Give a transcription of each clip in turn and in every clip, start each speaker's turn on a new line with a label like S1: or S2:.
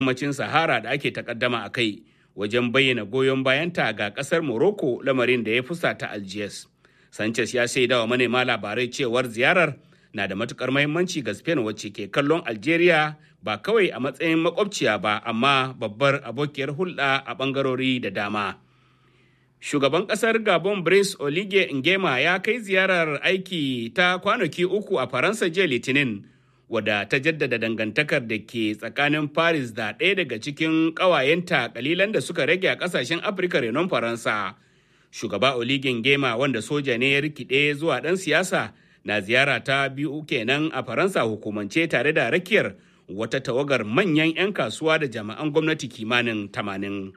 S1: yammacin Sahara da ake takaddama a kai wajen bayyana goyon bayanta ga kasar Morocco lamarin da ya fusata Algiers. Sanchez ya shaida wa manema labarai cewar ziyarar na da matukar mahimmanci ga Spain wacce ke kallon Algeria ba kawai a matsayin makwabciya ba amma babbar abokiyar hulɗa a ɓangarori da dama. Shugaban ƙasar Gabon Brice Oligui Nguema ya kai ziyarar aiki ta kwanaki uku a Faransa jiya Litinin. wadda ta jaddada dangantakar da ke tsakanin paris da ɗaya daga cikin ƙawayenta kalilan da suka rage a ƙasashen afirka renon faransa shugaba oligin gema wanda soja ne ya rikide zuwa ɗan siyasa na ziyara ta biyu kenan a faransa hukumance tare da rakiyar wata tawagar manyan 'yan kasuwa da jami'an gwamnati kimanin tamanin.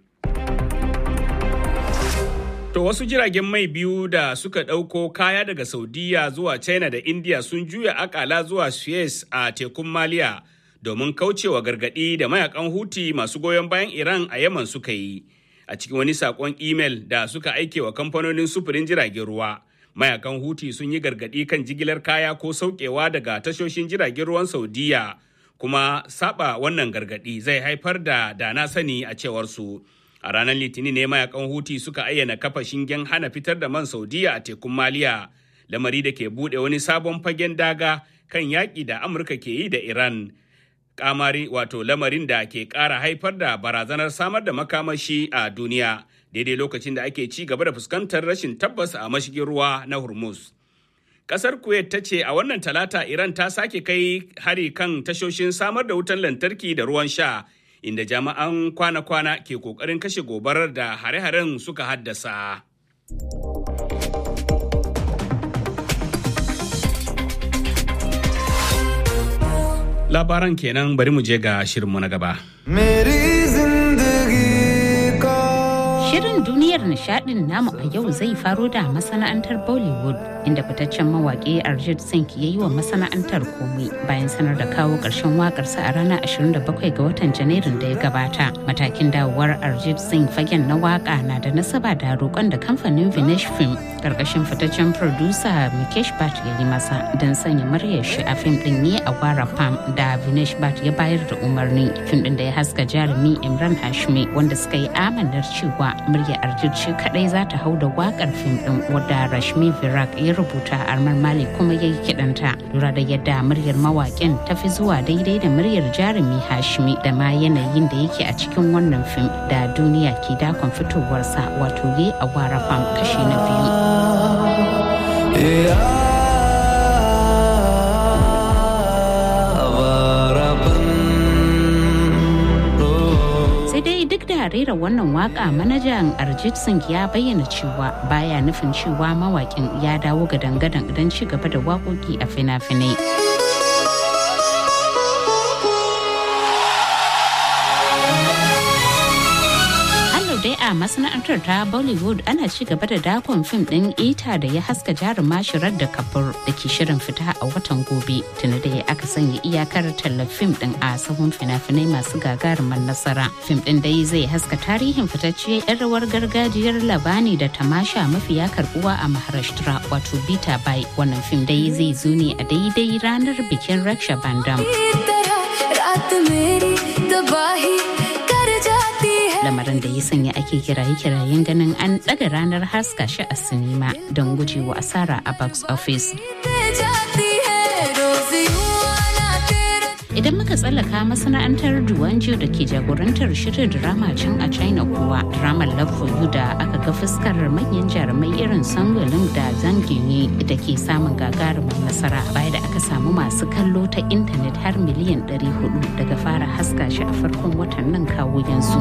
S1: To wasu jiragen mai biyu da suka ɗauko kaya daga Saudiya zuwa China da India sun juya akala zuwa Suez a tekun Maliya domin kaucewa gargaɗi da mayakan Huti masu goyon bayan Iran a Yaman suka yi. A cikin wani saƙon imel da suka aike wa kamfanonin sufurin jiragen ruwa, mayakan Huti sun yi gargaɗi kan jigilar kaya ko sauƙewa daga tashoshin jiragen ruwan Saudiya, kuma saba wannan gargaɗi zai haifar da dana sani a cewar su. a ranar litinin ne mayakan huti suka ayyana kafa shingen hana fitar da man saudiya a tekun maliya lamari da ke bude wani sabon fagen daga kan yaƙi da amurka ke yi da iran kamari wato lamarin da ke ƙara haifar da barazanar samar da makamashi a duniya daidai lokacin da ake ci gaba da fuskantar rashin tabbas a mashigin ruwa na hormuz Kasar Kuwait ta ce a wannan talata Iran ta sake kai hari kan tashoshin samar da wutan lantarki da ruwan sha inda jami'an kwana-kwana ke kokarin kashe gobarar da hare-haren suka haddasa. Labaran kenan bari mu je ga shirinmu na gaba.
S2: Shirin duniyar nishadin namu a yau zai faro da masana'antar Bollywood inda fitaccen mawaƙi Arjit Singh ya yi wa masana'antar komai bayan sanar da kawo ƙarshen waƙarsa a ranar 27 ga watan Janairun da ya gabata. Matakin dawowar Arjit Singh fagen na waƙa na da nasaba da roƙon da kamfanin Vinesh Film ƙarƙashin fitaccen producer Mikesh Bhatt ya yi masa don sanya muryar shi a fim ɗin ne a Wara Pam da Vinesh Bhatt ya bayar da umarni. Fim ɗin da ya haska jarumi Imran Hashmi wanda suka yi amanar cewa murya Arjit shi kadai za ta hau da wakar fim din wadda Rashmi Virak ya rubuta Armar Malik kuma ya yi kidanta. Lura da yadda muryar mawakin ta fi zuwa daidai da muryar jarumi Hashmi da ma yanayin da yake a cikin wannan fim da duniya ke dakon fitowarsa wato ye a wara fam kashi na biyu. duk da rera wannan waka manajan Arjit Singh ya bayyana cewa baya nufin cewa mawakin ya dawo ga dangadan don ci gaba da waƙoƙi a fina-finai. dai a masana'antar ta bollywood ana ci gaba da dakon fim din ita da ya haska jaruma shirar da kabur da ke shirin fita a watan gobe tuni da aka sanya iyakar tallar fim din a sahun fina-finai masu gagarumar nasara fim din dai zai haska tarihin fitacciyar yan rawar gargajiyar labani da tamasha mafiya karbuwa a maharashtra wato bita bai wannan fim dai zai zo ne a daidai ranar bikin raksha bandam lamarin da ya sanya ake kiraye-kirayen ganin an ɗaga ranar haska shi a sinima don gujewa asara a box office. Idan muka tsallaka masana'antar Duwanjo da ke jagorantar shirin drama can a China kuwa dramar Love for You da aka ga fuskar manyan jarumai irin Sangolin da Zangini da ke samun gagarumin nasara baya da aka samu masu kallo ta intanet har miliyan 400 daga fara haska shi a farkon watan nan kawo yanzu.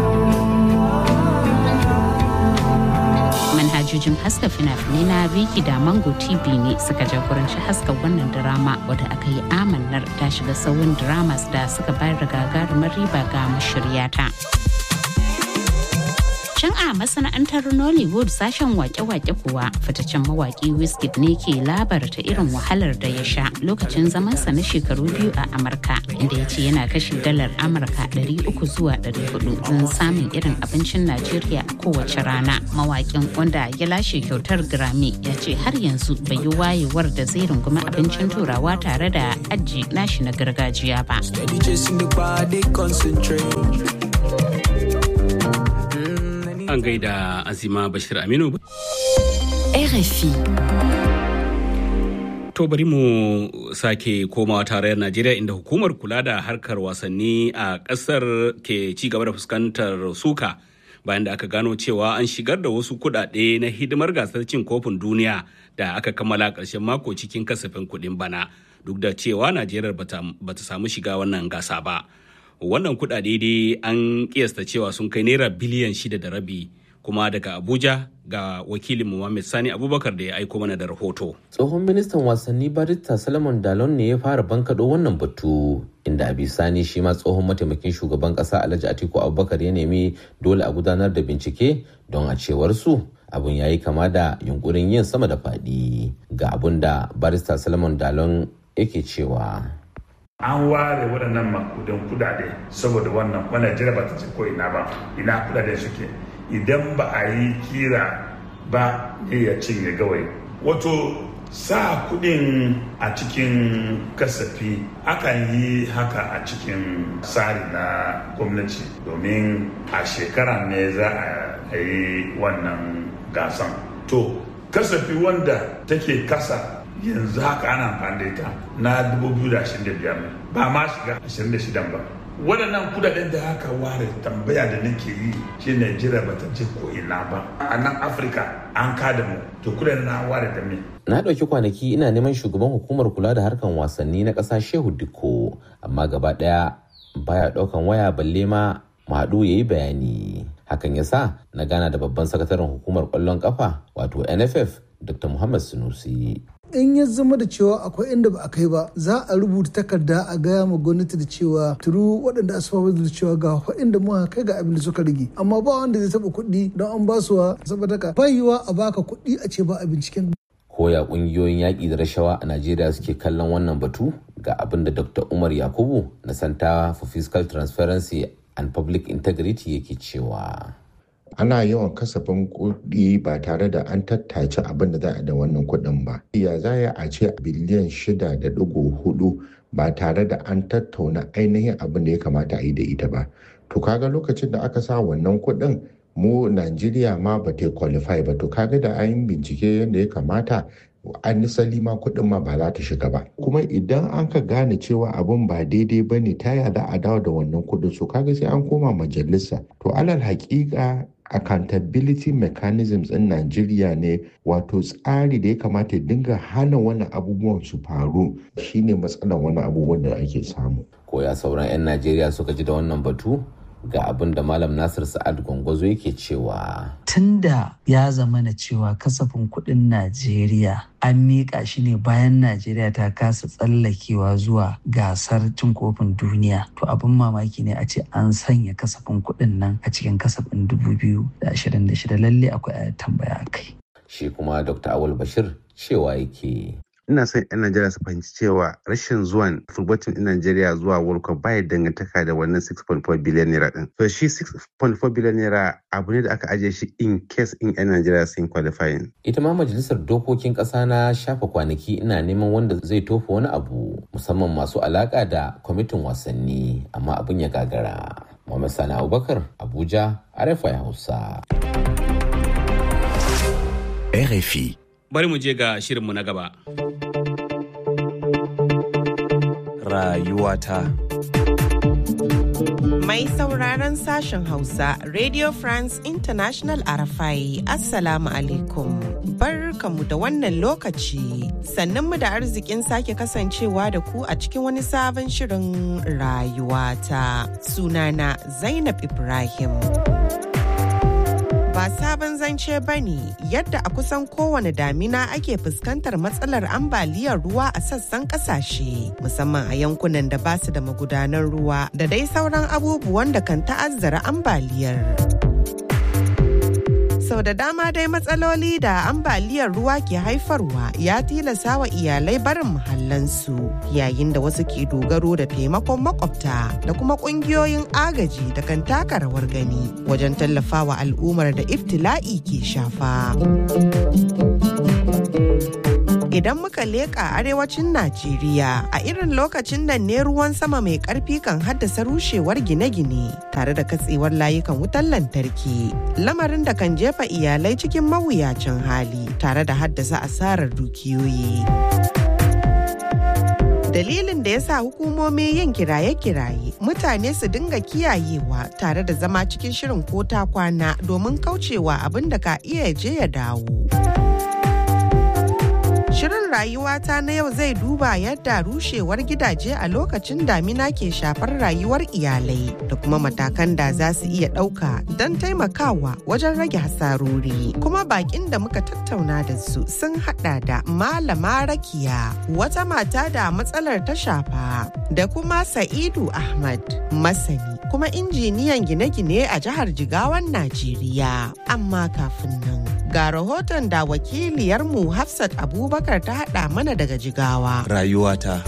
S2: manhajojin haska fina-finai na Viki da Mango TV ne suka jagoranci haska wannan drama wadda aka yi amannar ta shiga sauyin dramas da suka bayar da gagarumar riba ga mashiryata. Can a masana'antar Nollywood sashen wake-wake kuwa fitaccen mawaki Wizkid ne ke labarta irin wahalar da ya sha lokacin zamansa na shekaru biyu a Amurka inda ya ce yana kashe dalar Amurka 300 zuwa 400 don samun irin abincin Najeriya a kowace rana. Mawakin wanda ya lashe kyautar Grammy ya ce har yanzu bai yi wayewar da zai rungumi abincin turawa tare da aji nashi na gargajiya ba.
S1: An gaida Azima Bashir Aminu.
S3: RFI.
S1: To bari mu sake komawa tarayyar Najeriya inda hukumar kula da harkar wasanni a ƙasar ke ci gaba da fuskantar suka bayan da aka gano cewa an shigar da wasu kuɗaɗe na hidimar gasar cin kofin duniya da aka kammala ƙarshen mako cikin kasafin kuɗin bana duk da cewa Najeriya bata samu shiga wannan gasa ba. Wannan kuɗaɗe dai an kiyasta cewa sun kai naira biliyan shida da rabi kuma daga Abuja ga wakilin Muhammad Sani Abubakar da ya aiko mana da rahoto.
S4: Tsohon ministan wasanni Barista Salomon Dalon ne ya fara bankaɗo wannan batu inda a bisani shi ma tsohon mataimakin shugaban ƙasa Alhaji Atiku Abubakar ya nemi dole a gudanar da bincike don a cewar su abun ya yi kama da yunkurin yin sama da faɗi ga abun da Barista Salomon Dalon yake cewa.
S5: an ware waɗannan makudan kudade saboda wannan wannan jira ba ta ce ko ina ba ina kudade suke idan ba a yi kira ba ne ya cinye gawai wato sa kudin a cikin kasafi akan yi haka a cikin tsari na gwamnati domin a shekara ne za a yi wannan gasan to kasafi wanda take kasa yanzu haka ana amfani da ita na 2025 ba ma shiga 26 ba waɗannan kudaden da aka ware tambaya da nake yi shi Najeriya bata je ko ina ba a nan Afirka an kada mu to kudaden na ware da me
S4: Na ɗauki kwanaki ina neman shugaban hukumar kula da harkan wasanni na ƙasa Shehu Dikko amma gaba ɗaya baya ɗaukan waya balle ma Madu ya yi bayani. Hakan ya sa na gana da babban sakataren hukumar ƙwallon ƙafa wato NFF Dr. Muhammad Sunusi.
S6: in ya zama da cewa akwai inda ba a kai ba za a rubuta takarda a gaya ma gwamnati da cewa turu waɗanda asfafa da cewa ga inda muka kai ga abin da suka rage amma ba wanda zai taɓa kuɗi don an ba su saboda ka bayiwa a baka kuɗi a ce ba a binciken
S4: Koya ƙungiyoyin yaƙi da rashawa a Najeriya suke kallon wannan batu ga abin da Dr. Umar Yakubu na Center for Fiscal Transparency and Public Integrity yake cewa.
S7: ana yawan kasafin kuɗi ba tare da an tattace abin da za a da wannan kuɗin ba. Ya za a ce biliyan shida da ɗigo hudu ba tare da an tattauna ainihin abin da ya kamata a yi da ita ba. To kaga lokacin da aka sa wannan kuɗin mu Najeriya ma ba ta qualify ba to kaga da an bincike yadda ya kamata an nisali ma kuɗin ma ba za ta shiga ba kuma idan an ka gane cewa abin ba daidai ba ne ta za a dawo da wannan kuɗin so kaga sai an koma majalisa to alal haƙiƙa accountability mechanisms in Najeriya ne wato tsari da ya kamata ya dinga hana wannan abubuwan su faru shine matsalar wani abubuwan da ake samu.
S4: Koya sauran 'yan Najeriya suka ji da wannan batu ga abin da Malam Nasir Sa'ad Gwangwazo yake cewa.
S3: Tunda ya zama na cewa kasafin kuɗin Najeriya an miƙa shi ne bayan Najeriya ta kasa tsallakewa zuwa gasar cin kofin duniya. To abin mamaki ne a ce an sanya kasafin kuɗin nan a cikin kasafin 2026 lalle akwai tambaya kai.
S4: Shi kuma Dr. Awal Bashir cewa yake.
S8: ina son 'yan Najeriya su fahimci cewa rashin zuwan football team din Najeriya zuwa World Cup baya dangantaka da wannan 6.4 billion naira din. So shi 6.4 billion naira abu ne da aka ajiye shi in case in 'yan Najeriya sun qualifying.
S4: Ita ma majalisar dokokin ƙasa na shafa kwanaki ina neman wanda zai tofa wani abu musamman masu alaka da kwamitin wasanni amma abin ya gagara. Muhammad Sani Abubakar Abuja RFI Hausa.
S9: RFI.
S1: Bari mu je ga shirinmu na gaba.
S9: Rayuwata.
S10: Mai sauraron sashen Hausa, Radio France International Arafai, Assalamu alaikum. Barkamu da wannan lokaci, sannan mu da arzikin sake kasancewa da ku a cikin wani sabon shirin rayuwata. Sunana Zainab Ibrahim. ba sabon zance ba ne yadda a kusan kowane damina ake fuskantar matsalar ambaliyar ruwa a sassan kasashe musamman a yankunan da ba su da magudanan ruwa da dai sauran abubuwan da kan ta'azzara ambaliyar. sau da dama dai matsaloli da ambaliyar ruwa ke haifarwa ya tilasa wa iyalai barin muhallansu yayin da wasu ke dogaro da taimakon makwabta da kuma kungiyoyin agaji da kan taka rawar gani wajen tallafawa al'ummar da iftila'i ke shafa. Idan muka leƙa arewacin Najeriya a irin lokacin nan ne ruwan sama mai ƙarfi kan haddasa rushewar gine-gine tare da katsewar layukan wutar lantarki. Lamarin da kan jefa iyalai cikin mawuyacin hali tare da haddasa asarar dukiyoyi. dalilin da ya sa hukumomi yin kiraye-kiraye mutane su dinga kiyayewa tare da zama cikin shirin ko ta kwana domin kaucewa abin da ka iya je ya dawo. Shirin rayuwata na yau zai duba yadda rushewar gidaje a lokacin damina ke shafar rayuwar iyalai da kuma matakan da za su iya ɗauka don taimakawa wajen rage hasarori. Kuma bakin da muka tattauna da su sun hada da Malama Rakiya, wata mata da matsalar ta shafa, da kuma Sa'idu Ahmad, masani kuma injiniyan gine-gine a jihar Jigawan Najeriya. Amma kafin nan. Ga rahoton da wakiliyarmu Hafsat Abubakar ta haɗa mana daga Jigawa.
S9: Rayuwata.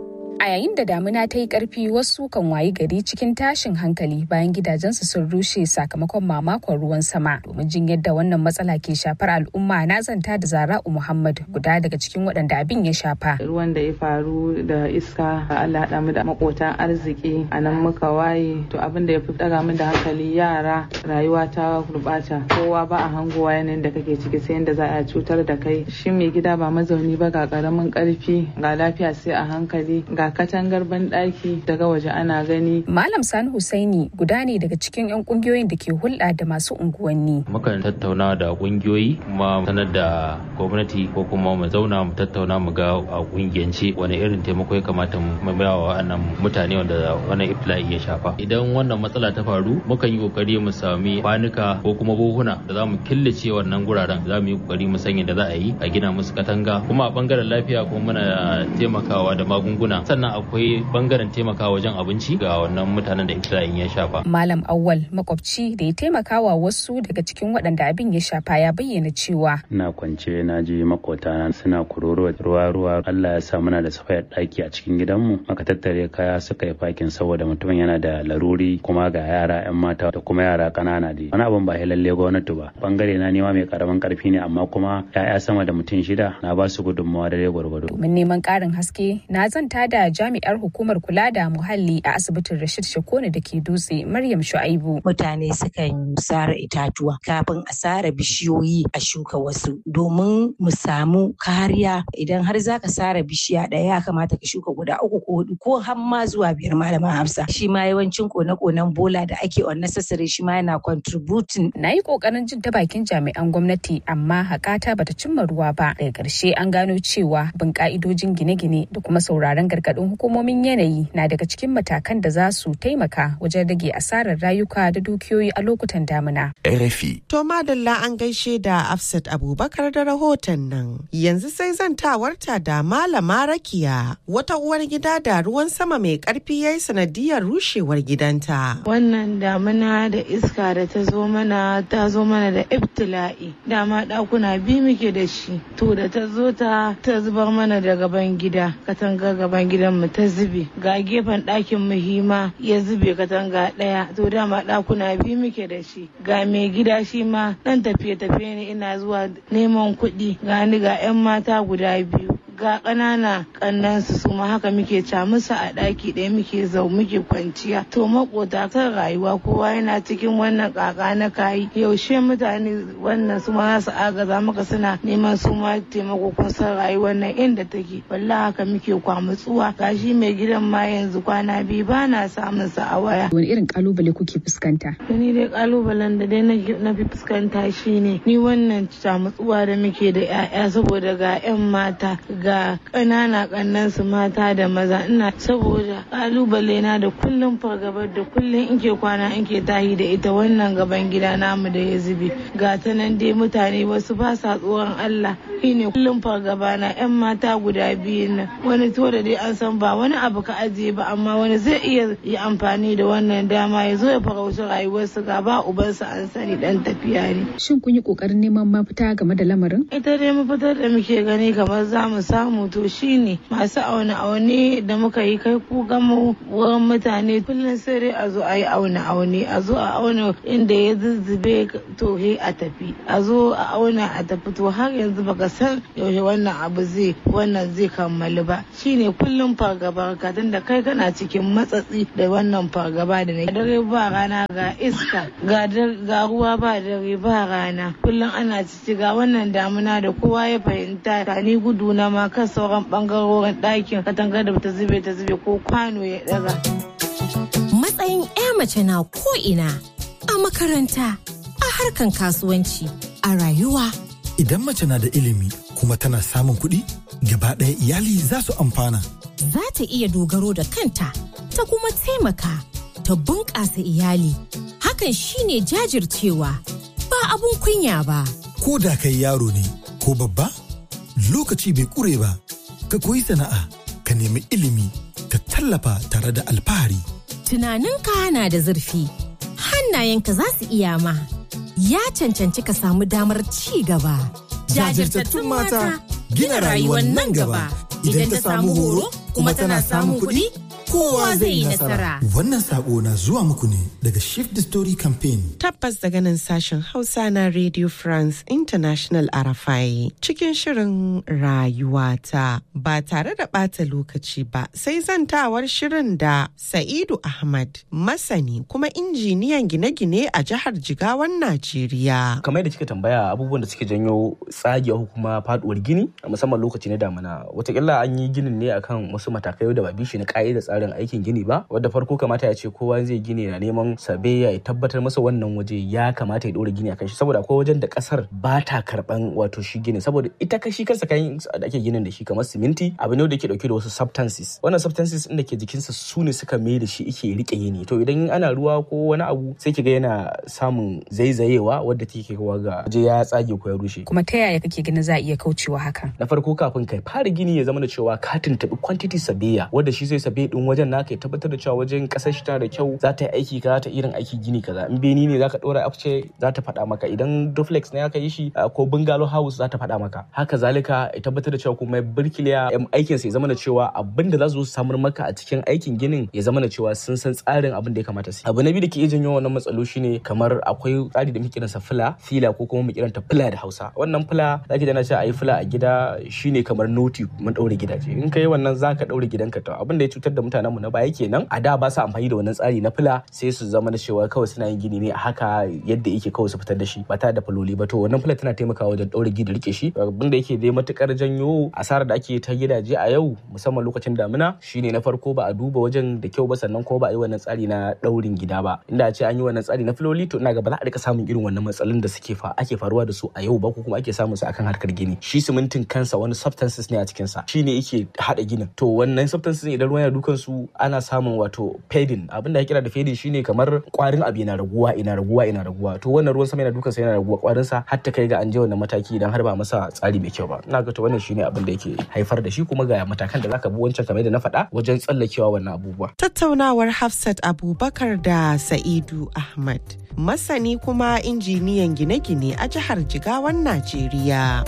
S11: A yayin da damuna ta yi ƙarfi wasu kan wayi gari cikin tashin hankali bayan gidajensu sun rushe sakamakon mamakon ruwan sama. Domin jin yadda wannan matsala ke shafar al'umma na zanta da Zara'u Muhammad guda daga cikin waɗanda abin ya shafa.
S12: Ruwan da ya faru da iska Allah haɗa mu da makotan arziki a nan muka waye to abin da ya fi ɗaga min da hankali yara rayuwa ta gurɓata kowa ba a hangowa yanayin da kake ciki sai yadda za a cutar da kai shi mai gida ba mazauni ba ga ƙaramin ƙarfi ga lafiya sai a hankali ga katangar banɗaki daga waje ana gani.
S11: Malam Sani Husaini guda ne daga cikin 'yan kungiyoyin da ke hulɗa da masu unguwanni.
S13: Mukan tattauna da kungiyoyi kuma sanar da gwamnati ko kuma mu zauna mu tattauna mu ga a kungiyance wani irin taimako ya kamata mu ba wa wannan mutane wanda wannan iftila'i ya shafa. Idan wannan matsala ta faru mukan yi kokari mu sami kwanuka ko kuma buhuna da za mu killace wannan guraren za mu yi kokari mu sanya da za a yi a gina musu katanga kuma a bangaren lafiya kuma muna taimakawa da magunguna sannan akwai bangaren taimakawa wajen abinci ga wannan mutanen da iftila'in ya shafa.
S11: Malam Awwal makwabci da ya taimakawa wasu daga cikin waɗanda abin ya shafa ya bayyana cewa.
S14: Ina kwance na ji makota suna kuroro ruwa ruwa Allah ya sa muna da safayar ɗaki a cikin gidanmu aka tattare kaya suka yi fakin saboda mutumin yana da laruri kuma ga yara 'yan mata da kuma yara ƙanana da wani abin ba lalle gwamnati ba bangare na nema mai karamin karfi ne amma kuma 'ya'ya sama da mutum shida na ba su gudunmawa da gwargwado.
S11: Domin neman ƙarin haske na zanta da jami'ar hukumar kula da muhalli a asibitin Rashid Shakone da ke dutse Maryam Shu'aibu.
S15: Mutane sukan sare itatuwa kafin a sare bishiyoyi a shuka wasu domin mu samu kariya idan har zaka sare bishiya ɗaya ya kamata ka shuka guda uku ko hudu ko har ma zuwa biyar malama Hafsa. Shi ma yawancin kone-konen bola da ake unnecessary shi ma yana contributing.
S11: Na yi kokarin jin ta bakin jami'an gwamnati amma hakata bata cimma ruwa ba. Daga ƙarshe an gano cewa bin ka'idojin gine-gine da kuma sauraron gargaɗin hukumomin yanayi na daga cikin matakan da za su taimaka wajen rage asarar rayuka da dukiyoyi a lokutan damina.
S9: RFI.
S10: To madalla an gaishe da Afsat Abubakar da rahoton nan. Yanzu sai zantawarta da Malama Rakiya wata uwar gida da ruwan sama mai karfi yayi sanadiyar rushewar gidanta.
S12: Wannan damina da iska da ta zo mana ta zo mana da ibtila'i. Dama ɗakuna biyu muke da shi. To da ta zo ta ta zubar mana da gaban gida. Katanga gaban gidan mu ta zube. Ga gefen ɗakin muhimma ya zube katanga ɗaya. To dama ɗakuna biyu muke da shi. Ga mai gida shi ma ɗan tafiye-tafiye ne ina zuwa neman kuɗi. Ga ni ga 'yan mata guda biyu. ga ƙanana ƙannansu su ma haka muke ca musu a ɗaki ɗaya muke zau muke kwanciya to makota kan rayuwa kowa yana cikin wannan ƙaƙa na kayi yaushe mutane wannan su ma su agaza maka suna neman su ma taimako kun san rayuwar nan inda take wallahi haka muke kwamutsuwa gashi mai gidan ma yanzu kwana biyu ba na samun sa a waya
S11: wani irin kalubale kuke fuskanta
S12: ni dai kalubalen da dai na fi fuskanta shine ni wannan camutsuwa da muke da 'ya'ya saboda ga 'yan mata ga ga ƙanana ƙannan su mata da maza ina saboda ƙalubale na da kullum fargabar da kullum in ke kwana in ke tahi da ita wannan gaban gida namu da ya zube ga ta nan dai mutane wasu ba sa tsoron Allah shine kullum fargaba na yan mata guda biyu nan wani to da dai an san ba wani abu ka ajiye ba amma wani zai iya yi amfani da wannan dama ya zo ya farauci rayuwarsu ga ba ubansa an sani dan tafiya ne
S11: Shin kun yi ƙoƙarin neman mafita game da lamarin?
S12: ita dai mafitar da muke gani kamar za mu samu to shine masu aune aune da muka yi kai ku gama wurin mutane kullum sai dai a zo a yi aune aune a zo a auna inda ya zuzzube to he a tafi a zo a auna a tafi to har yanzu baka san yaushe wannan abu zai wannan zai kammalu ba shine kullum fargaba ka da kai kana cikin matsatsi da wannan fargaba da ne dare ba rana ga iska ga dar- ga ruwa ba dare ba rana kullum ana cici ga wannan damuna da kowa ya fahimta ka ni gudu na ma kan sauran bangarorin ɗakin katangar da ta zube ta zube ko kwano ya daga
S9: Matsayin 'ya mace na ko'ina a makaranta, a harkan kasuwanci, a rayuwa.
S16: Idan mace na da ilimi kuma tana samun kuɗi, gaba ɗaya iyali za su amfana.
S9: Za ta iya dogaro da kanta, ta kuma taimaka, ta bunƙasa iyali. Hakan shine jajircewa, ba abun kunya ba.
S16: Ko da kai yaro ne ko babba, lokaci bai ƙure ba. Ka koyi sana'a, ka nemi ilimi, ka tallafa tare da alfahari.
S9: Tunaninka na da zurfi, hannayenka za su iya ma. Ya cancanci ka samu damar ci gaba.
S16: Jajirtattun mata gina rayuwar nan gaba. Idan ta samu horo kuma tana samun kuɗi, kowa zai yi nasara. Wannan saƙo na zuwa muku ne daga Shift the Story Campaign.
S10: Tabbas daga nan sashen Hausa na Radio France International Arafai cikin shirin rayuwata ba tare da ɓata lokaci ba sai zantawar shirin da Sa'idu Ahmad masani kuma injiniyan gine-gine a jihar Jigawan Najeriya.
S17: kamar yadda kika tambaya abubuwan da suke janyo tsagewa ko kuma faduwar gini a musamman lokaci na damina watakila an yi ginin ne akan wasu matakai da ba bishi na ka'idar tsarin aikin gini ba wadda farko kamata ya ce kowa zai gini na neman sabeya ya tabbatar masa wannan waje ya kamata ya dora gini akan shi saboda akwai wajen da kasar ba ta karban wato shi gini saboda ita kashi kansa kayan da ake ginin da shi kamar siminti abu ne da ke dauke da wasu substances wannan substances din da ke jikinsa su ne suka mai da shi ike rike yini to idan ana ruwa ko wani abu sai kiga yana samun zaizayewa wadda take kawo ga waje ya tsage ko ya rushe
S11: Kuma ta yaya kake ganin za a iya kaucewa hakan?
S17: na farko kafin kai fara gini ya zama da cewa ka tuntuɓi quantity sabeya wanda shi zai sabe din wajen naka ya tabbatar da cewa wajen kasar shi tana da kyau za ta yi aiki kaza ta irin aiki gini kaza in beni ne zaka dora afce za ta faɗa maka idan duplex ne aka yi shi uh, ko bungalow house za ta faɗa maka haka zalika ya tabbatar da cewa kuma birkiliya em, aikin sa ya zama da cewa abin da za su zo su samar maka a cikin aikin ginin ya zama da cewa sun san tsarin abin da ya kamata su yi. abu na biyu da ke iya janyo wannan matsalo shine kamar akwai tsari da muke kiransa fila fila ko kuma mu kiranta fila da Hausa wannan fila zaki dana cewa ayi fila a gida shine kamar noti mun daure gidaje in kai wannan zaka daure gidanka to abin da ya cutar da mutanenmu na baya kenan a da ba su amfani da wannan tsari na fila sai su zama da cewa kawai suna yin gini ne a haka yadda yake kawai su fitar da shi ba tare da faloli ba to wannan fila tana taimakawa wajen daure gida rike shi abin da yake dai matukar janyo asarar da ake ta gidaje a yau musamman lokacin damina shine na farko ba a duba wajen da kyau ba sannan ko ba a yi wannan tsari na daurin gida ba inda a ce an yi wannan tsari na filoli to ina ga ba za a rika samun irin wannan matsalolin da suke fa ake faruwa da su a yau ba ko kuma ake samun su akan harkar gini shi simintin kansa wani substances ne a cikin sa shine yake hada ginin to wannan substances idan ruwan yana dukan su ana samun wato fading abinda ya kira da fading shine kamar kwarin abu yana raguwa ina raguwa ina raguwa to wannan ruwan sama yana dukan sa yana raguwa kwarin sa har ta kai ga an je wannan mataki idan har ba masa tsari mai kyau ba ina ga to wannan shine abin da yake haifar da shi kuma ga matakan da zaka bi wancan kamar da na faɗa wajen tsallakewa wannan abubuwa
S10: Tattaunawar Hafsat Abubakar da Sa'idu Ahmad, masani kuma injiniyan gine-gine a jihar Jigawan Najeriya.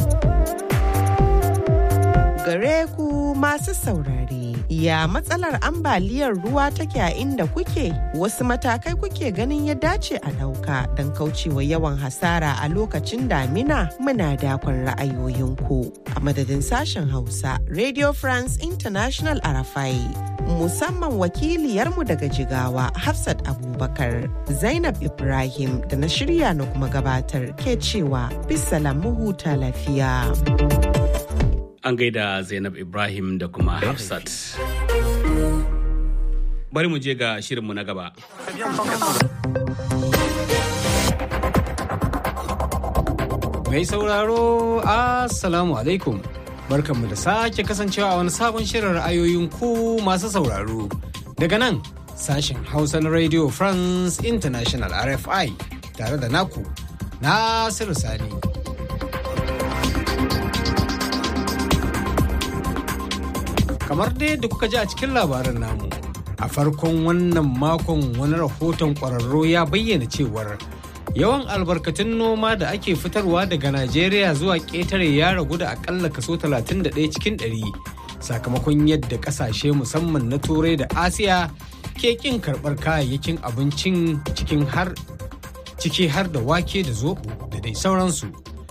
S10: Gare ku masu saurare, ya matsalar ambaliyar ruwa take a inda kuke? Wasu matakai kuke ganin ya dace a ɗauka don kaucewa yawan hasara a lokacin damina muna dakon ra'ayoyinku. A madadin sashen Hausa, Radio France International Arafai. musamman wakiliyarmu daga jigawa Hafsat Abubakar Zainab Ibrahim da na shirya na kuma gabatar ke cewa bisalam mu huta lafiya.
S1: An gaida Zainab Ibrahim da kuma Hafsat. Bari mu je ga shirinmu na gaba.
S18: Mai sauraro, Assalamu alaikum. barkanmu da sake kasancewa a wani sabon shirin ra'ayoyin ku masu sauraro. Daga nan sashen Hausa na Radio France International RFI tare da naku Nasiru Sani. Kamar da yadda kuka ji a cikin labarin namu, a farkon wannan makon wani rahoton ƙwararro ya bayyana cewar yawan albarkatun noma da ake fitarwa daga Najeriya zuwa ƙetare ya ragu da akalla kaso 31 cikin 100 sakamakon yadda ƙasashe musamman na Turai da Asiya ke ƙin karɓar kayayyakin abincin cikin har ciki har da wake da zoɓo da dai sauransu.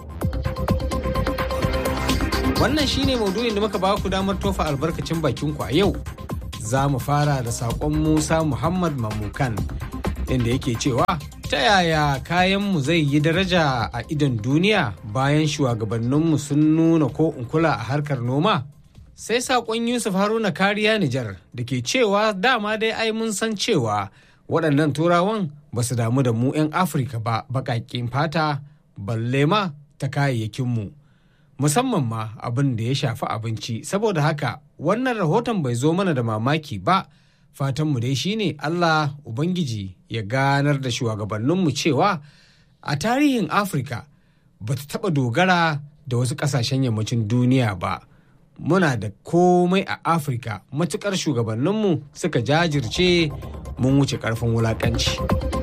S18: Wannan shine maudu'in da muka ba ku damar tofa albarkacin bakin ku a yau. Za mu fara da saƙon Musa Muhammad Mamukan inda yake cewa ta yaya kayanmu zai yi daraja a idon duniya bayan shugabanninmu sun nuna ko in kula a harkar noma? Sai saƙon Yusuf Haruna kariya Nijar da ke cewa dama dai ai mun san cewa waɗannan turawan ba su damu da mu 'yan Afirka ba baƙaƙen fata balle ma ta kayayyakinmu. Musamman ma abin da ya shafi abinci saboda haka wannan rahoton bai zo mana da mamaki ba. fatanmu dai shine Allah Ubangiji ya ganar da shugabanninmu cewa a tarihin Afirka ba ta taɓa dogara da wasu ƙasashen yammacin duniya ba. Muna da komai a Afirka matuƙar shugabanninmu suka jajirce mun wuce ƙarfin wulaƙanci.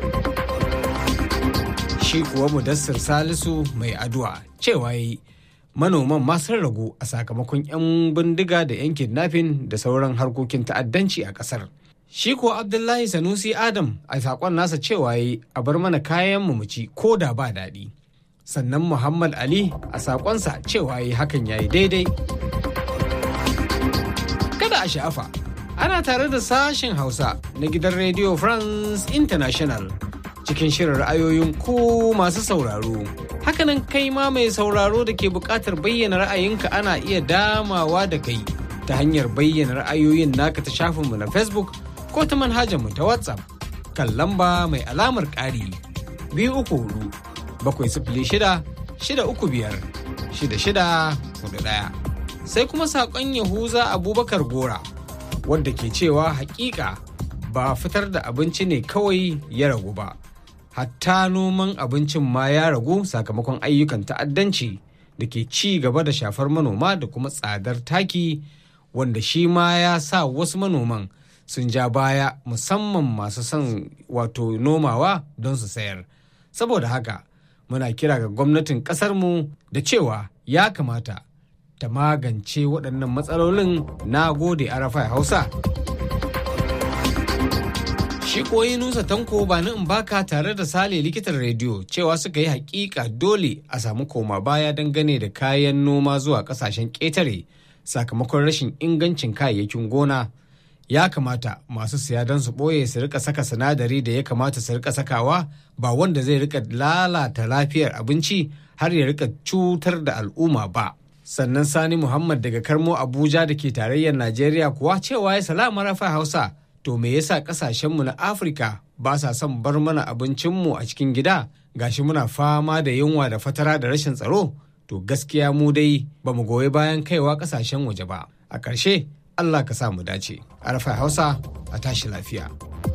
S18: Shi kuwa Mudassir Salisu mai addu'a cewa yi manoman ma sun ragu a sakamakon 'yan bindiga da 'yan kidnapping da sauran harkokin ta'addanci a ƙasar. Shi ko Abdullahi Sanusi Adam a saƙon nasa cewa yi a bar mana kayan mu ci ko da ba daɗi. Sannan Muhammad Ali a saƙonsa cewa yi hakan ya yi daidai. Kada a sha'afa, ana tare da sashen Hausa na gidan Radio France International cikin shirin ra'ayoyin ku masu sauraro. Hakanan kai ma mai sauraro da ke buƙatar bayyana ra'ayinka ana iya damawa da kai ta hanyar bayyana ra'ayoyin naka ta shafinmu na Facebook ko ta manhajar mu ta WhatsApp kan lamba mai alamar ƙari biyu uku hudu bakwai sifili shida shida uku biyar shida shida hudu ɗaya. Sai kuma saƙon Yahuza Abubakar Gora wadda ke cewa hakika ba fitar da abinci ne kawai ya ragu ba. Hatta noman abincin ma ya ragu sakamakon ayyukan ta'addanci da ke ci gaba da shafar manoma da kuma tsadar taki wanda shi ma ya sa wasu manoman sun ja baya musamman masu son wato nomawa don su sayar saboda haka muna kira ga gwamnatin ƙasarmu da cewa ya kamata ta magance waɗannan matsalolin na gode arafai hausa shi koyi nusa tanko ba ni in baka tare da sale likitan rediyo cewa suka yi hakika dole a samu koma baya dangane da kayan noma zuwa ƙasashen ƙetare sakamakon rashin ingancin kayayyakin gona ya kamata masu siya don su ɓoye su rika saka sinadari da ya kamata su rika sakawa ba wanda zai rika lalata lafiyar abinci har ya rika cutar da al'umma ba sannan sani muhammad daga karmo abuja da ke tarayyar najeriya kuwa cewa ya salama rafa hausa to me yasa kasashenmu na afirka ba sa son bar mana abincinmu a cikin gida gashi muna fama da yunwa da fatara da rashin tsaro to gaskiya mu dai ba mu goyi bayan kaiwa kasashen waje ba a ƙarshe Allah ka sa mu dace. Arfa Hausa a tashi lafiya.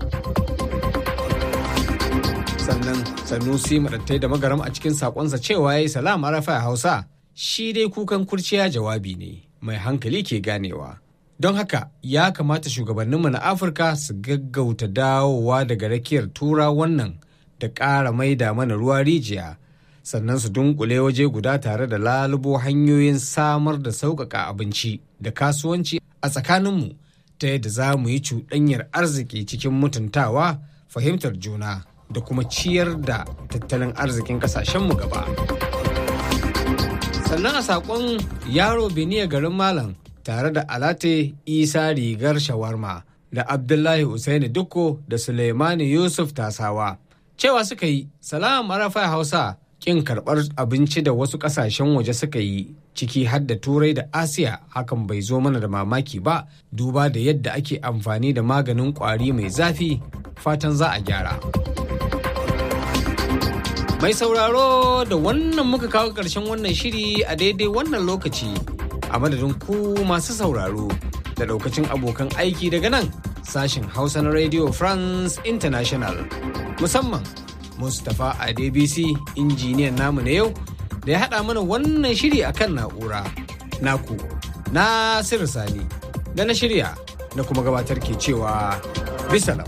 S18: Sannan Sanusi maɗattai da magaram a cikin saƙonsa cewa ya yi salam Arfa Hausa shi dai kukan kurciya jawabi ne mai hankali ke ganewa. Don haka ya kamata shugabanninmu na Afirka su gaggauta dawowa daga rakiyar tura wannan da ƙara maida mana ruwa rijiya. sannan su dunkule waje guda tare da lalubo hanyoyin samar da sauƙaƙa abinci da kasuwanci a tsakaninmu ta yadda za mu yi cuɗanyar arziki cikin mutuntawa fahimtar juna da kuma ciyar da tattalin arzikin ƙasashenmu gaba. sannan a saƙon yaro beniya garin malam tare da alate isa rigar shawarma da abdullahi Usaini dukko da suleimani yusuf tasawa cewa suka yi salam arafa hausa kin karɓar abinci da wasu ƙasashen waje suka yi ciki har da turai da asiya hakan bai zo mana da mamaki ba duba da yadda ake amfani da maganin ƙwari mai zafi fatan za a gyara mai sauraro da wannan muka kawo ƙarshen wannan shiri a daidai wannan lokaci A madadin ku masu sauraro da daukacin abokan aiki daga nan sashen Hausa na Radio France International. Musamman Mustapha Adebisi injiniyan namu na yau da ya haɗa mana wannan shiri akan na'ura. Naku, Nasiru Sani, da na shirya na kuma gabatar ke cewa bisalam.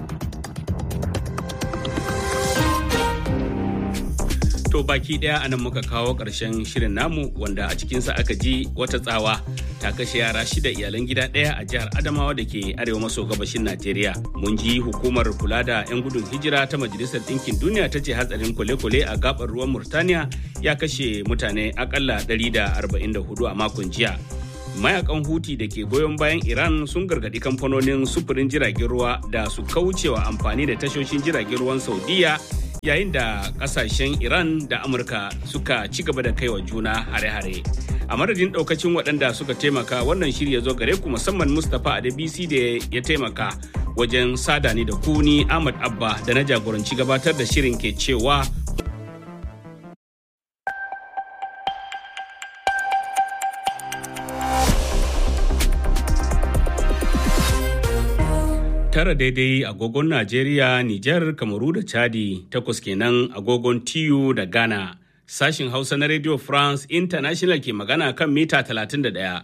S1: To baki daya anan muka kawo ƙarshen shirin namu wanda a cikinsa aka ji wata tsawa ta kashe yara shida iyalan gida ɗaya a jihar Adamawa da ke arewa maso gabashin Najeriya. Mun ji hukumar kula da 'yan gudun hijira ta Majalisar Ɗinkin Duniya ta ce hatsarin kwale-kwale a gabar ruwan Murtaniya ya kashe mutane akalla 144 a makon jiya. mayakan huti da ke goyon bayan iran sun gargadi kamfanonin sufurin jiragen ruwa da su kaucewa amfani da tashoshin jiragen ruwan saudiya yayin da kasashen iran da amurka suka ci gaba da kaiwa juna hare-hare a madadin daukacin waɗanda suka taimaka wannan shiri ya zo gare ku musamman mustapha adebisi da ya taimaka wajen sada ni da kuni ahmad abba da na jagoranci gabatar da shirin ke cewa tara daidai agogon Najeriya, Nijar, Kamaru da Chadi, takwas kenan agogon TU da Ghana. Sashin Hausa na Radio France International ke magana kan mita 31.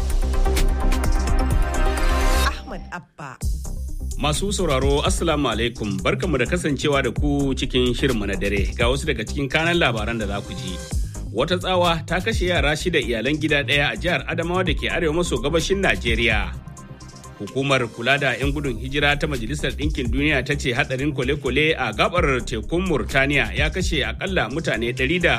S10: Ahmad Abba.
S1: Masu sauraro Assalamu alaikum barkamu da kasancewa da ku cikin shirinmu na dare ga wasu daga cikin kanan labaran da za ku ji. Wata tsawa ta kashe yara shida iyalan gida ɗaya a jihar Adamawa da ke arewa maso gabashin Najeriya. hukumar kula da 'yan gudun hijira ta majalisar ɗinkin duniya ta ce hadarin kwale-kwale a gabar tekun murtaniya ya kashe akalla mutane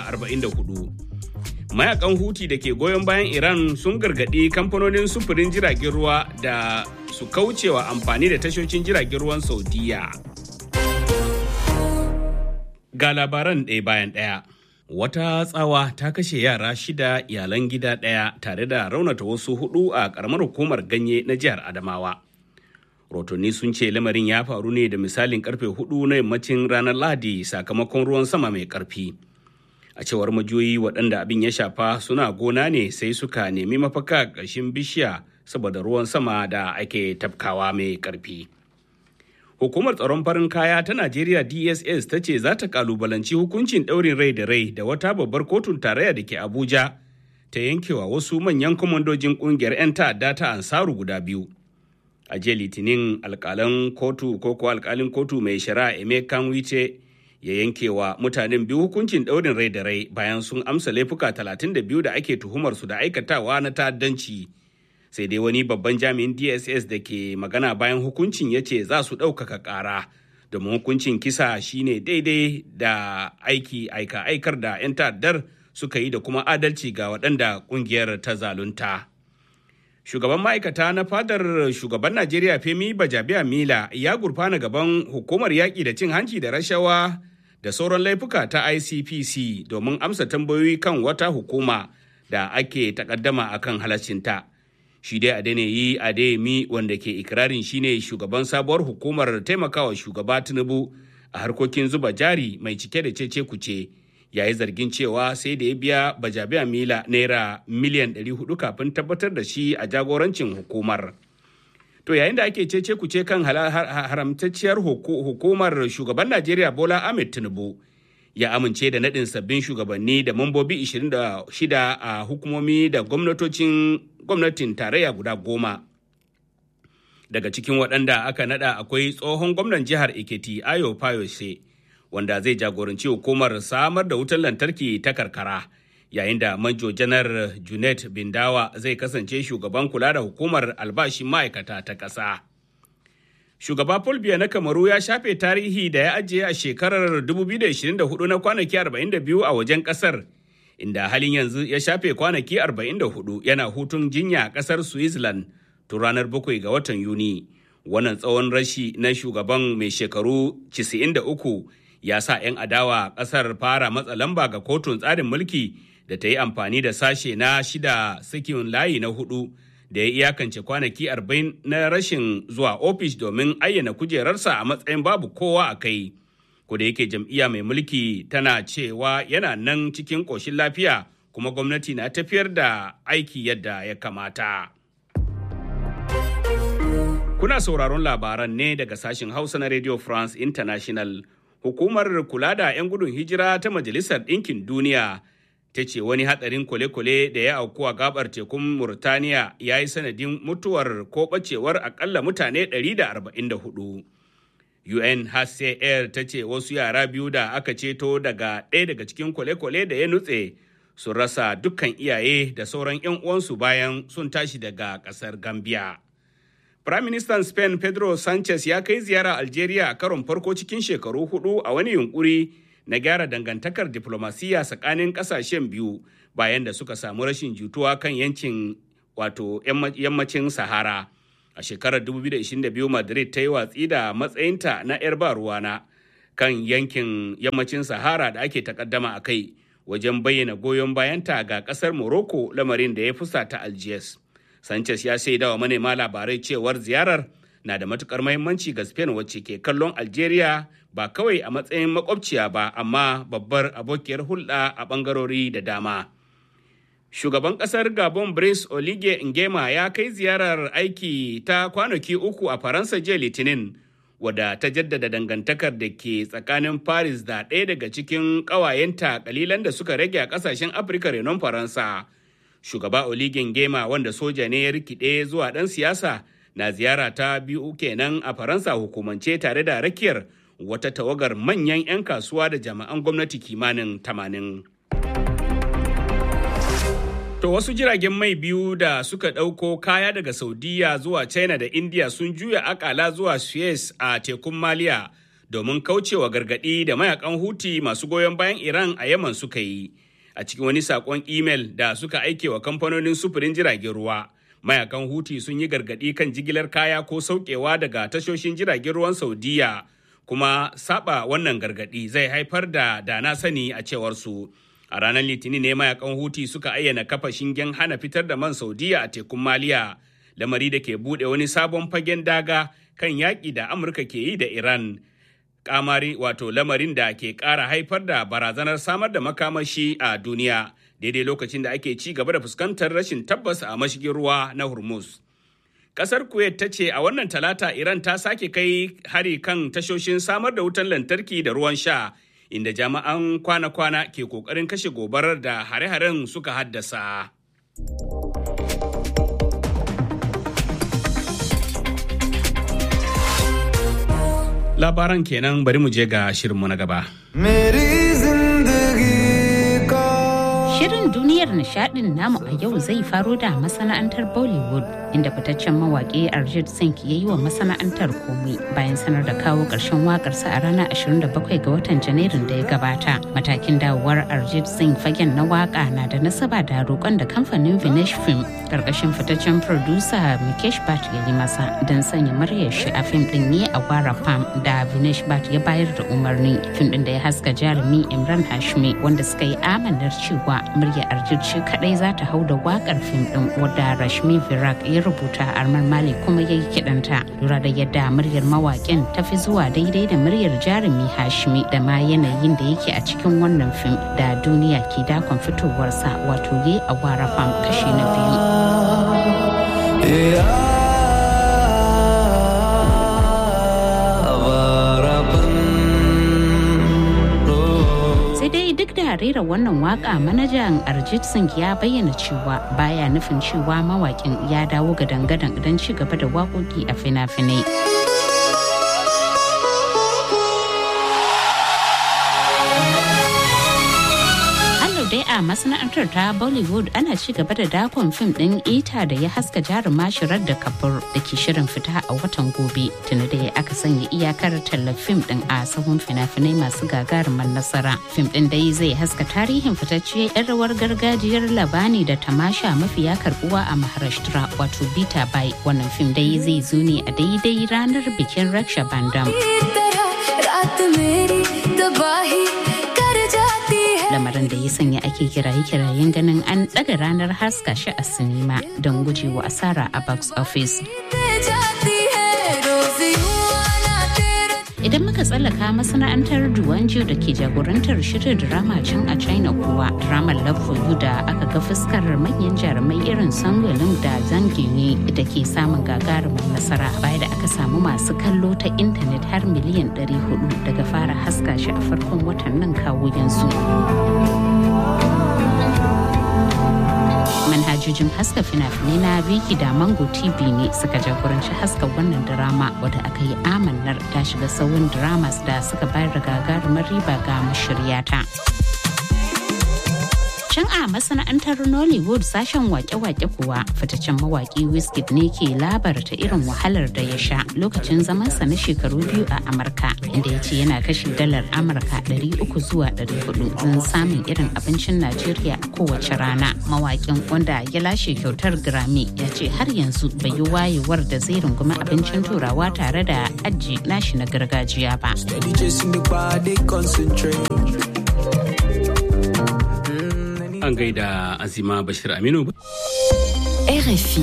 S1: 144 mayakan huti da ke goyon bayan iran sun gargaɗi kamfanonin sufurin jiragen ruwa da su kaucewa amfani da tashoshin jiragen ruwan saudiya ga labaran ɗaya bayan ɗaya wata tsawa ta kashe yara shida iyalan gida ɗaya tare da raunata wasu hudu a ƙaramar hukumar ganye na jihar adamawa rotonni sun ce lamarin ya faru ne da misalin karfe hudu na yammacin ranar lahadi sakamakon ruwan sama mai karfi a cewar majoyi waɗanda abin ya shafa suna gona ne sai suka nemi mafaka ƙarshen bishiya saboda ruwan sama da ake tafkawa mai karfi Hukumar tsaron farin kaya ta Najeriya DSS ta ce za ta kalubalanci hukuncin ɗaurin rai da rai da wata babbar kotun tarayya da ke Abuja ta yankewa wasu manyan kwamandojin ƙungiyar 'yan ta'adda ta Ansaru guda biyu. A jiya Litinin alƙalan kotu ko ko alƙalin kotu mai shari'a Emeka Wice ya yankewa mutanen biyu hukuncin ɗaurin rai da rai bayan sun amsa laifuka 32 da ake tuhumar su da aikatawa na ta'addanci. sai dai wani babban jami'in dss da ke magana bayan hukuncin ya ce za su ɗaukaka ƙara domin hukuncin kisa shine daidai da aiki aika aikar da 'yan ta'addar suka yi da kuma adalci ga waɗanda ƙungiyar ta zalunta shugaban ma'aikata na fadar shugaban najeriya femi bajabiya mila ya gurfana gaban hukumar yaƙi da cin hanci da rashawa da sauran laifuka ta icpc domin amsa tambayoyi kan wata hukuma da ake takaddama akan halaccinta. shi dai Adeniyi Adeyemi wanda ke ikirarin shine shugaban sabuwar hukumar taimakawa shugaba Tinubu a harkokin zuba jari mai cike da cece kuce yayi zargin cewa sai da ya biya bajabiya mila naira miliyan 400 kafin tabbatar da shi a jagorancin hukumar. To yayin da ake cece kuce kan haramtacciyar hukumar shugaban Najeriya Bola Ahmed Tinubu ya amince da naɗin sabbin shugabanni da mambobi 26 a hukumomi da gwamnatocin gwamnatin tarayya guda goma. Daga cikin waɗanda aka naɗa akwai tsohon gwamnan jihar Ekiti Ayo Fayose wanda zai jagoranci hukumar samar da wutar lantarki ta karkara yayin da manjo janar Junet Bindawa zai kasance shugaban kula da hukumar albashin ma'aikata ta ƙasa. Shugaba Paul Biya na Kamaru ya shafe tarihi da ya ajiye a shekarar 2024 na kwanaki 42 a wajen ƙasar, inda halin yanzu ya shafe kwanaki 44 yana hutun jinya a ƙasar Switzerland tun ranar 7 ga watan Yuni. Wannan tsawon rashi na shugaban mai shekaru 93 ya sa 'yan adawa ƙasar fara matsa lamba ga kotun tsarin mulki da ta yi amfani da sashe na shida sakin layi na hudu. da ya iyakance kwanaki 40 na rashin zuwa ofis domin ayyana kujerarsa a matsayin babu kowa a kai. da yake jam'iyya mai mulki tana cewa yana nan cikin ƙoshin lafiya kuma gwamnati na tafiyar da aiki yadda ya kamata. Kuna sauraron labaran ne daga sashen Hausa na Radio France International. Hukumar kula da 'yan gudun hijira ta Majalisar Ɗinkin Duniya ta ce wani hatsarin kwale-kwale da ya auku a gabar tekun Murtaniya ya yi sanadin mutuwar ko ɓacewar akalla mutane 144. UNHCR ta ce wasu yara biyu da aka ceto daga ɗaya daga cikin kwale-kwale da ya nutse sun rasa dukkan iyaye da sauran 'yan uwansu bayan sun tashi daga ƙasar Gambia. Firaministan Spain Pedro Sanchez ya kai ziyara Algeria a karon farko cikin shekaru hudu a wani yunkuri na gyara dangantakar diplomasiya tsakanin kasashen biyu bayan da suka samu rashin jituwa kan yankin wato yammacin Sahara. A shekarar 2022 Madrid ta yi watsi da matsayinta na 'yar ba ruwana kan yankin yammacin Sahara da ake takaddama a kai wajen bayyana goyon bayanta ga kasar Morocco lamarin da ya fusata Algiers. Sanchez ya shaida wa manema labarai cewar ziyarar na da matukar mahimmanci ga Spain wacce ke kallon Algeria ba kawai a matsayin makwabciya ba amma babbar abokiyar hulɗa a ɓangarori da dama. Shugaban ƙasar Gabon Brice Oligui Nguema ya kai ziyarar aiki ta kwanaki uku a Faransa jiya Litinin wadda ta jaddada dangantakar da ke tsakanin Paris da ɗaya daga cikin ƙawayenta kalilan da suka rage a ƙasashen Afirka renon Faransa. shugaba oligin gema wanda soja ne ya rikide zuwa ɗan siyasa na ziyara ta biyu kenan a faransa hukumance tare da rakiyar wata tawagar manyan 'yan kasuwa da jami'an gwamnati kimanin tamanin. To wasu jiragen mai biyu da suka ɗauko kaya daga Saudiya zuwa China da India sun juya akala zuwa Suez a tekun Maliya domin kaucewa gargaɗi da mayakan Huti masu goyon bayan Iran a Yaman suka yi. a cikin wani sakon imel da suka aike wa kamfanonin sufurin jiragen ruwa mayakan huti sun yi gargadi kan jigilar kaya ko saukewa daga tashoshin jiragen ruwan saudiya kuma saba wannan gargadi zai haifar da dana sani a cewar su a ranar litinin ne mayakan huti suka ayyana kafa shingen hana fitar da man saudiya a tekun maliya lamari da ke bude wani sabon fagen daga kan yaƙi da amurka ke yi da iran kamari wato lamarin da ke ƙara haifar da barazanar samar da makamashi a duniya daidai lokacin da ake ci gaba da fuskantar rashin tabbas a mashigin ruwa na hormuz kasar kuwait ta ce a wannan talata iran ta sake kai hari kan tashoshin samar da wutan lantarki da ruwan sha inda jami'an kwana-kwana ke kokarin kashe gobarar da hare-haren suka haddasa. labaran kenan bari mu je ga shirinmu na gaba.
S2: Shirin duniyar nishadin namu a yau zai faro da masana'antar Bollywood inda fitaccen mawaƙi Arjit Singh ya yi wa masana'antar komai bayan sanar da kawo ƙarshen waƙarsa a ranar 27 ga watan Janairun da ya gabata. Matakin dawowar Arjit Singh fagen na waƙa na da nasaba da roƙon da kamfanin Vinesh Film ƙarƙashin fitaccen producer Mikesh Bhatt ya yi masa don sanya muryar shi a fim ɗin ne a Gwara Pam da Vinesh Bhatt ya bayar da umarni. Fim ɗin da ya haska jarumi Imran Hashmi wanda suka yi amanar cewa murya Arjit shi kadai za ta hau da wakar fim din wadda Rashmi Virak ya rubuta Armar Malik kuma ya yi kiɗanta. Lura da yadda muryar mawaƙin ta fi zuwa daidai da muryar jarumi Hashmi da ma yanayin da yake a cikin wannan fim da duniya ke dakon fitowarsa wato ye a wara fam kashi na biyu. duk da rera wannan waka manajan Arjit Singh ya bayyana cewa baya nufin cewa mawakin ya dawo ga dangadan don ci gaba da waƙoƙi a fina-finai. dai a masana'antar ta bollywood ana ci gaba da dakon fim din ita da ya haska jaruma shirar da kabur da ke shirin fita a watan gobe tuni da aka sanya iyakar tallar fim din a sahun fina-finai masu gagarumar nasara fim din dai zai haska tarihin fitacciyar yan rawar gargajiyar labani da tamasha mafiya karbuwa a maharashtra wato bita bai wannan fim dai zai zo ne a daidai ranar bikin raksha bandam lamarin da ya sanya ake kiraye-kirayen ganin an ɗaga ranar haska shi a sinima don gujewa asara a box office. Idan muka tsallaka masana'antar Duwanjo da ke jagorantar shirin drama can a China kuwa dramar Love for You da aka ga fuskar manyan jarumai irin Sangolin da Zanginyi da ke samun gagarumin nasara baya da aka samu masu kallo ta intanet har miliyan 400 daga fara haska shi a farkon watan nan kawo yanzu. manhajojin haska fina-finai na Viki da Mango TV ne suka jagoranci haska wannan drama wadda aka yi amannar ta shiga sauyin dramas da suka bayar da gagarumar riba ga mashiryata. Can a masana'antar Nollywood sashen wake-wake kuwa fitaccen mawaki Wizkid ne ke labarta irin wahalar da ya sha lokacin zamansa na shekaru biyu a Amurka inda ya ce yana kashe dalar Amurka 300 zuwa 400 don samun irin abincin Najeriya kowace rana. Mawakin wanda ya lashe kyautar Grammy ya ce har yanzu bai yi wayewar da zai rungumi abincin turawa tare da aji nashi na gargajiya ba.
S1: An gaida Azima Bashir Aminu.
S19: RFI.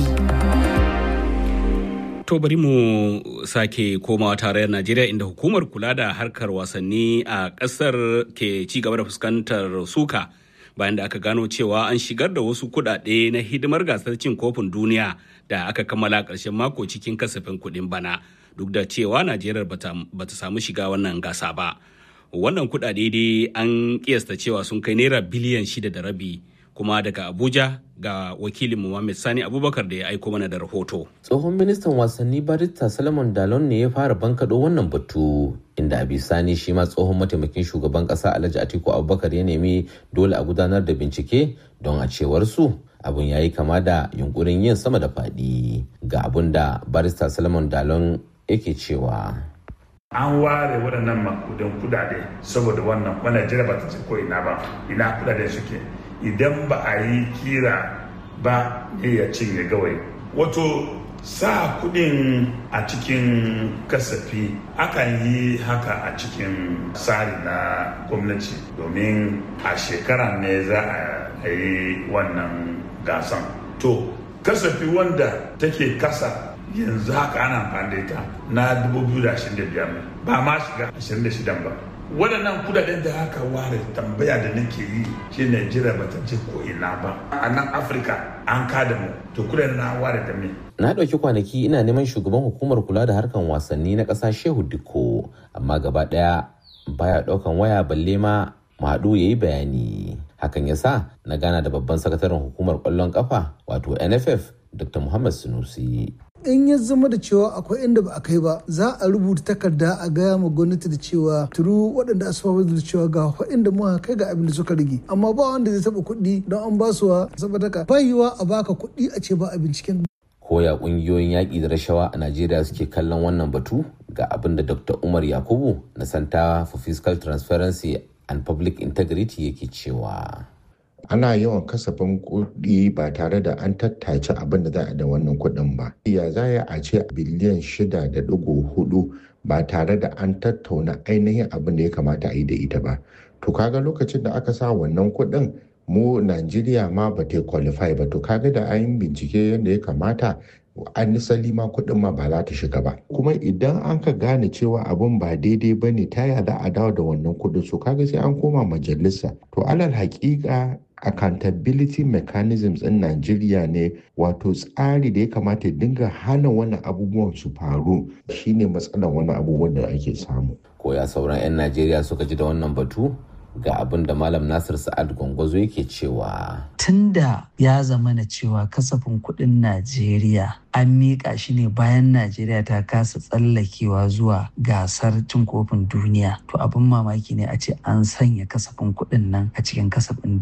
S1: To bari mu sake komawa tarayyar Najeriya inda hukumar kula da harkar wasanni a ƙasar ke ci gaba da fuskantar suka bayan da aka gano cewa an shigar da wasu kuɗaɗe na hidimar gasar cin kofin duniya da aka kammala ƙarshen mako cikin kasafin kuɗin bana duk da cewa Najeriya bata samu shiga wannan gasa ba. Wannan kuɗaɗe dai an kiyasta cewa sun kai naira biliyan shida da rabi. kuma daga abuja ga wakilin Muhammad Sani Abubakar da ya aiko mana da rahoto.
S4: Tsohon ministan wasanni Barista Salomon Dalon ne ya fara bankaɗo wannan batu inda Sani shi ma tsohon mataimakin shugaban ƙasa Alhaji Atiku Abubakar ya nemi dole a gudanar da bincike don a cewar su abun ya yi kama da yunkurin yin sama da faɗi ga abun da Barista Salomon Dalon yake cewa.
S5: an ware waɗannan makudan kudade saboda wannan wannan jira ba ta ce ko ina ba ina kudade suke idan ba a yi kira ba ne ya cinye gawai wato sa kudin a cikin kasafi akan yi haka a cikin tsari na gwamnati domin a shekara ne za a yi wannan gasan to kasafi wanda take kasa yanzu haka ana amfani da ita na 2025 ba ma shiga 26 ba waɗannan kudaden da aka ware tambaya da nake yi shi Najeriya ba ta je ko ina ba a nan Afirka an kada mu to kudaden na ware da me
S4: na ɗauki kwanaki ina neman shugaban hukumar kula da harkan wasanni na ƙasa Shehu Dikko amma gaba ɗaya baya ɗaukan waya balle ma Madu ya yi bayani hakan ya sa na gana da babban sakataren hukumar ƙwallon ƙafa wato NFF Dr. Muhammad Sunusi
S6: in ya zama da cewa akwai inda ba a kai ba za a rubuta takarda a gaya ma gwamnati da cewa turu waɗanda asuwa da cewa ga inda muka kai ga abin da suka rage amma ba wanda zai taɓa kuɗi don an ba su wa saboda ka bayiwa a baka kuɗi a ce ba a binciken
S4: koya ƙungiyoyin yaƙi da rashawa a najeriya suke kallon wannan batu ga abin da dr umar yakubu na santa for fiscal transparency and public integrity yake cewa
S7: ana yawan kasafin kuɗi ba tare da an tattace abin da za a da wannan kuɗin ba. Ya za a ce biliyan shida da ɗigo hudu ba tare da an tattauna ainihin abin da ya kamata a yi da ita ba. To kaga lokacin da aka sa wannan kuɗin mu Najeriya ma ba ta qualify ba to kaga da an bincike yadda ya kamata an nisali ma kuɗin ma ba za ta shiga ba kuma idan an ka gane cewa abin ba daidai ba ne ta ya za a dawo da wannan kuɗin so kaga sai an koma majalisa to alal haƙiƙa accountability mechanisms in Najeriya ne wato tsari da ya kamata ya dinga hana wannan abubuwan su faru shine matsalar wannan abubuwan da ake samu.
S4: Koya sauran 'yan Najeriya suka ji da wannan batu ga abin da Malam Nasir Sa'ad Gwangwazo yake cewa.
S3: Tunda ya zama na cewa kasafin kuɗin Najeriya an miƙa shi ne bayan Najeriya ta kasa tsallakewa zuwa gasar cin kofin duniya. To abin mamaki ne a ce an sanya kasafin kuɗin nan a cikin kasafin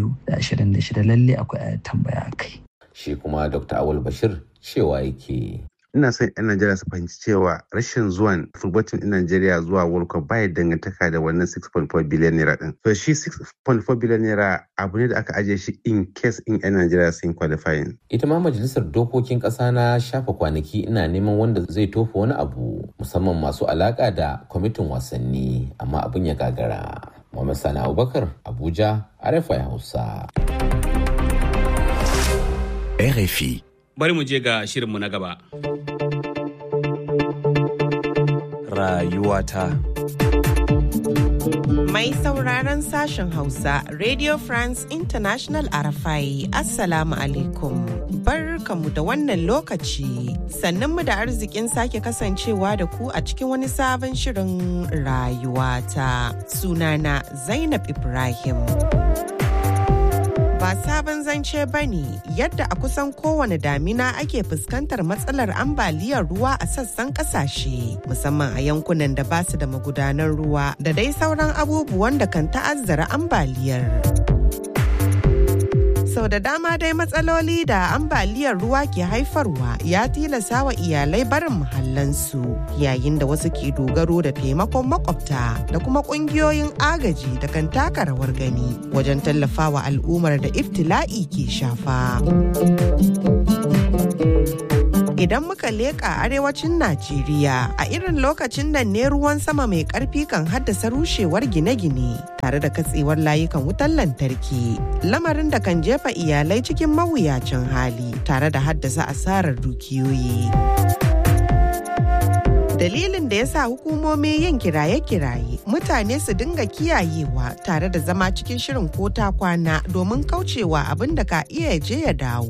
S3: 2026 lalle akwai tambaya kai.
S4: Shi kuma Dr. Awul Bashir cewa yake.
S8: ina son 'yan Najeriya su fahimci cewa rashin zuwan fulbatin ɗin Najeriya zuwa World Cup baya dangantaka da wannan 6.4 biliyan naira ɗin. So shi 6.4 biliyan naira abu ne da aka ajiye shi in case in 'yan Najeriya sun qualifying.
S4: Ita ma majalisar dokokin ƙasa na shafa kwanaki ina neman wanda zai tofa wani abu musamman masu alaƙa da kwamitin wasanni amma abin ya gagara. Muhammad Sani Abubakar Abuja RFI Hausa.
S1: RFI. Bari mu je ga shirinmu na gaba.
S20: rayuwata.
S10: Mai sauraron sashen Hausa, Radio France International Arafai, Assalamu alaikum. Barkamu da wannan lokaci, sannan mu da arzikin sake kasancewa da ku a cikin wani sabon shirin rayuwata. Sunana Zainab Ibrahim. ba sabon zance ba ne yadda a kusan kowane damina ake fuskantar matsalar ambaliyar ruwa a sassan kasashe musamman a yankunan da basu da magudanar ruwa da dai sauran abubuwan da kan ta'azzara ambaliyar. sau da dama dai matsaloli da ambaliyar ruwa ke haifarwa ya tilasa wa iyalai barin muhallansu yayin da wasu ke dogaro da taimakon makwabta da kuma kungiyoyin agaji da kan taka rawar gani wajen tallafawa al'ummar da iftila'i ke shafa. idan muka leƙa arewacin Najeriya a irin lokacin nan ne ruwan sama mai ƙarfi kan haddasa rushewar gine-gine tare da katsewar layukan wutar lantarki lamarin da kan jefa iyalai cikin mawuyacin hali tare da haddasa asarar dukiyoyi. dalilin da ya sa hukumomi yin kiraye-kiraye mutane su dinga kiyayewa tare da zama cikin shirin ko ta kwana domin kaucewa abin da ka iya je ya dawo.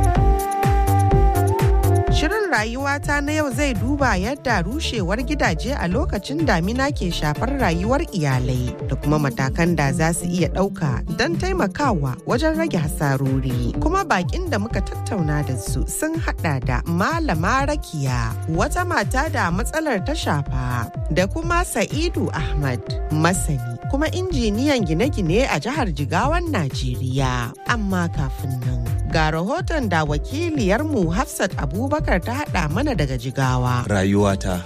S10: Shirin rayuwata na yau zai duba yadda rushewar gidaje a lokacin damina ke shafar rayuwar iyalai da kuma matakan da za su iya ɗauka don taimakawa wajen rage hasarori. Kuma bakin da muka tattauna da su sun hada da Malama Rakiya, wata mata da matsalar ta shafa, da kuma Sa'idu Ahmad, masani kuma injiniyan gine-gine a jihar Jigawan Najeriya. Amma kafin nan, ga rahoton da wakiliyarmu Hafsat Abubakar ta haɗa mana daga jigawa.
S20: Rayuwata.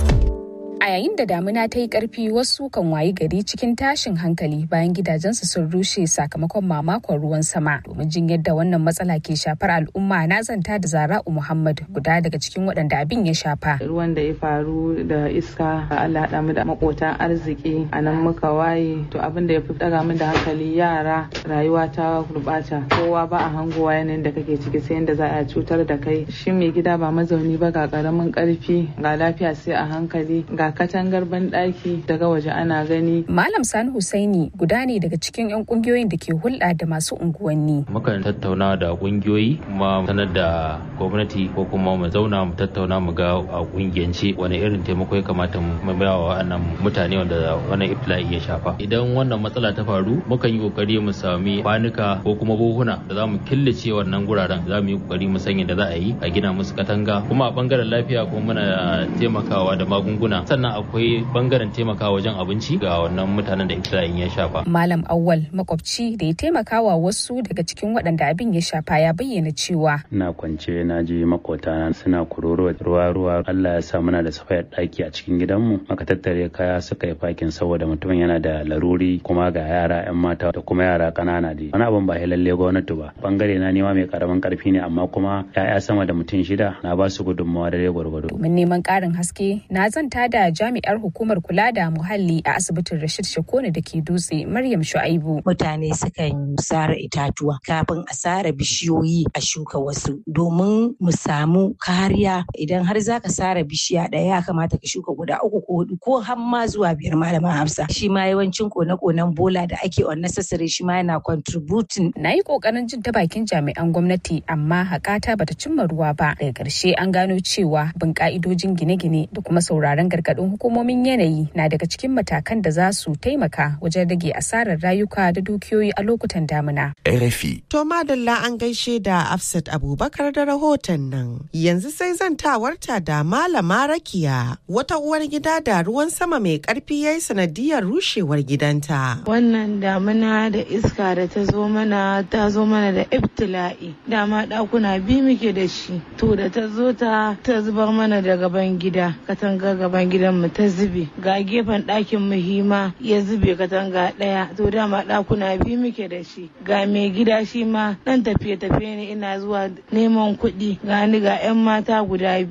S11: A yayin da damina ta yi ƙarfi wasu kan wayi gari cikin tashin hankali bayan gidajensu sun rushe sakamakon mamakon ruwan sama. Domin jin yadda wannan matsala ke shafar al'umma na zanta da Zara'u Muhammad guda daga cikin waɗanda abin ya shafa.
S21: Ruwan da ya faru da iska Allah haɗa mu da makotan arziki a nan muka waye to abin da ya fi ɗaga min da hankali yara rayuwa ta gurɓata kowa ba a hangowa yanayin da kake ciki sai yadda za a cutar da kai shi mai gida ba mazauni ba ga ƙaramin ƙarfi ga lafiya sai a hankali ga katangar banɗaki daga waje ana gani.
S11: Malam Sani Husaini guda ne daga cikin 'yan kungiyoyin da ke hulɗa da masu unguwanni.
S13: Mukan tattauna da kungiyoyi kuma sanar da gwamnati ko kuma mu zauna mu tattauna mu ga a kungiyance wani irin taimako ya kamata mu ba wa wannan mutane wanda wannan iftila'i ya shafa. Idan wannan matsala ta faru mukan yi kokari mu sami kwanuka ko kuma buhuna da za mu killace wannan guraren za mu yi kokari mu sanya da za a yi a gina musu katanga kuma a bangaren lafiya kuma muna taimakawa da magunguna sannan akwai bangaren taimakawa wajen abinci ga wannan mutanen da iftila'in ya shafa.
S11: Malam Awwal makwabci da ya taimakawa wasu daga cikin waɗanda abin ya shafa ya bayyana cewa.
S14: Ina kwance na ji makota suna kuroro ruwa ruwa Allah ya sa muna da safayar ɗaki a cikin gidanmu aka tattare kaya suka yi fakin saboda mutumin yana da laruri kuma ga yara 'yan mata da kuma yara ƙanana dai. Wani abin ba lalle gwamnati ba. Bangare na nema mai karamin karfi ne amma kuma 'ya'ya sama da mutum shida na ba su gudunmawa da gwargwado.
S11: Domin neman ƙarin haske na zanta da jami'ar hukumar kula da muhalli a asibitin Rashid Shakone da ke dutse Maryam Shu'aibu.
S15: Mutane sukan sare itatuwa kafin a sare bishiyoyi a shuka wasu domin mu samu kariya idan har za ka sare bishiya ɗaya ya kamata ka shuka guda uku ko hudu ko har ma zuwa biyar malaman Hafsa. Shi ma yawancin kone-konen bola da ake unnecessary shi ma yana contributing.
S11: Na yi ƙoƙarin jin ta bakin jami'an gwamnati amma haƙata bata cimma ruwa ba. Daga ƙarshe an gano cewa bin ƙa'idojin gine-gine da kuma sauraron gargaɗin hukumomin yanayi na daga cikin matakan da za su taimaka wajen rage asarar rayuka da dukiyoyi a lokutan damina.
S20: RFI.
S10: To madalla an gaishe da Afsat Abubakar da rahoton nan. Yanzu sai zantawarta da Malama Rakiya wata uwar gida da ruwan sama mai karfi ya yi sanadiyar rushewar gidanta.
S12: Wannan damina da iska da ta zo mana ta zo mana da ibtila'i. Dama ɗakuna biyu muke da shi. To da ta zo ta ta zubar mana da gaban gida. Katanga gaban gidan mu ta zube. Ga gefen ɗakin mu hima ya zube katanga ɗaya. To dama ɗakuna biyu muke da shi. Ga mai gida shi ma ɗan tafiye-tafiye ne ina zuwa neman kuɗi. Ga ni ga 'yan mata guda biyu.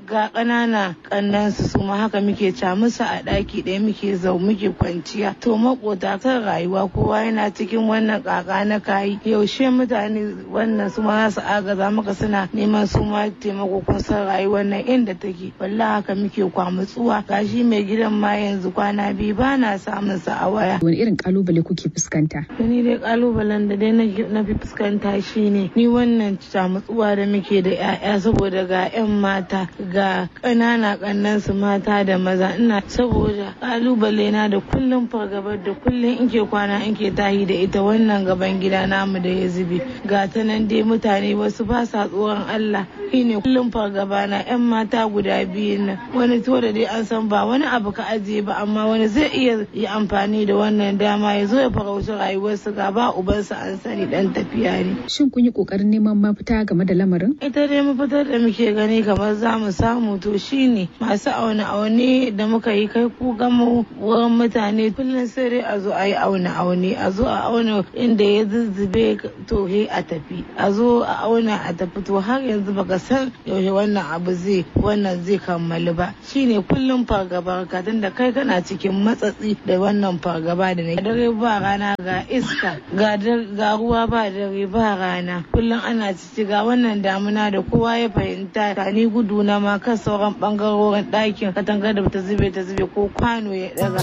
S12: ga ƙanana ƙannansu su ma haka muke ca musu a ɗaki ɗaya muke zau muke kwanciya to makota kan rayuwa kowa yana cikin wannan ƙaƙa na kayi yaushe mutane wannan su ma za su agaza maka suna neman su ma taimako kun san rayuwar nan inda take wallahi haka muke kwamutsuwa gashi mai gidan ma yanzu kwana biyu ba na samun sa a waya
S11: wani irin kalubale kuke fuskanta
S12: ni dai kalubalen da dai na fi fuskanta shine ni wannan camutsuwa da muke da 'ya'ya saboda ga 'yan mata ga ƙanana ƙannan su mata da maza ina saboda kalubale na da kullum fargabar da kullum in ke kwana in ke tahi da ita wannan gaban gida namu da ya zube ga ta nan dai mutane wasu ba sa tsoron Allah shine kullum fargaba na 'yan mata guda biyu nan wani to da dai an san ba wani abu ka ajiye ba amma wani zai iya yi amfani da wannan dama ya zo ya farauci rayuwarsu ga ba ubansa an sani dan tafiya ne.
S11: Shin kun yi kokarin neman mafita game da lamarin?
S12: Ita dai mafitar da muke gani kamar za mu samu to shine masu aune aune da muka yi kai ku gama wurin mutane kullum sai dai a zo a yi aune aune a zo a auna inda ya zuzzube to he a tafi a zo a auna a tafi to har yanzu baka san yaushe wannan abu zai wannan zai kammalu ba shine kullum fargaba ka da kai kana cikin matsatsi da wannan fargaba da na dare ba rana ga iska ga ruwa ba dare ba rana kullum ana cici ga wannan damuna da kowa ya fahimta ka ni gudu na ma kan sauran bangarorin ɗakin katanga da ta zube ta zube ko kwano ya daga.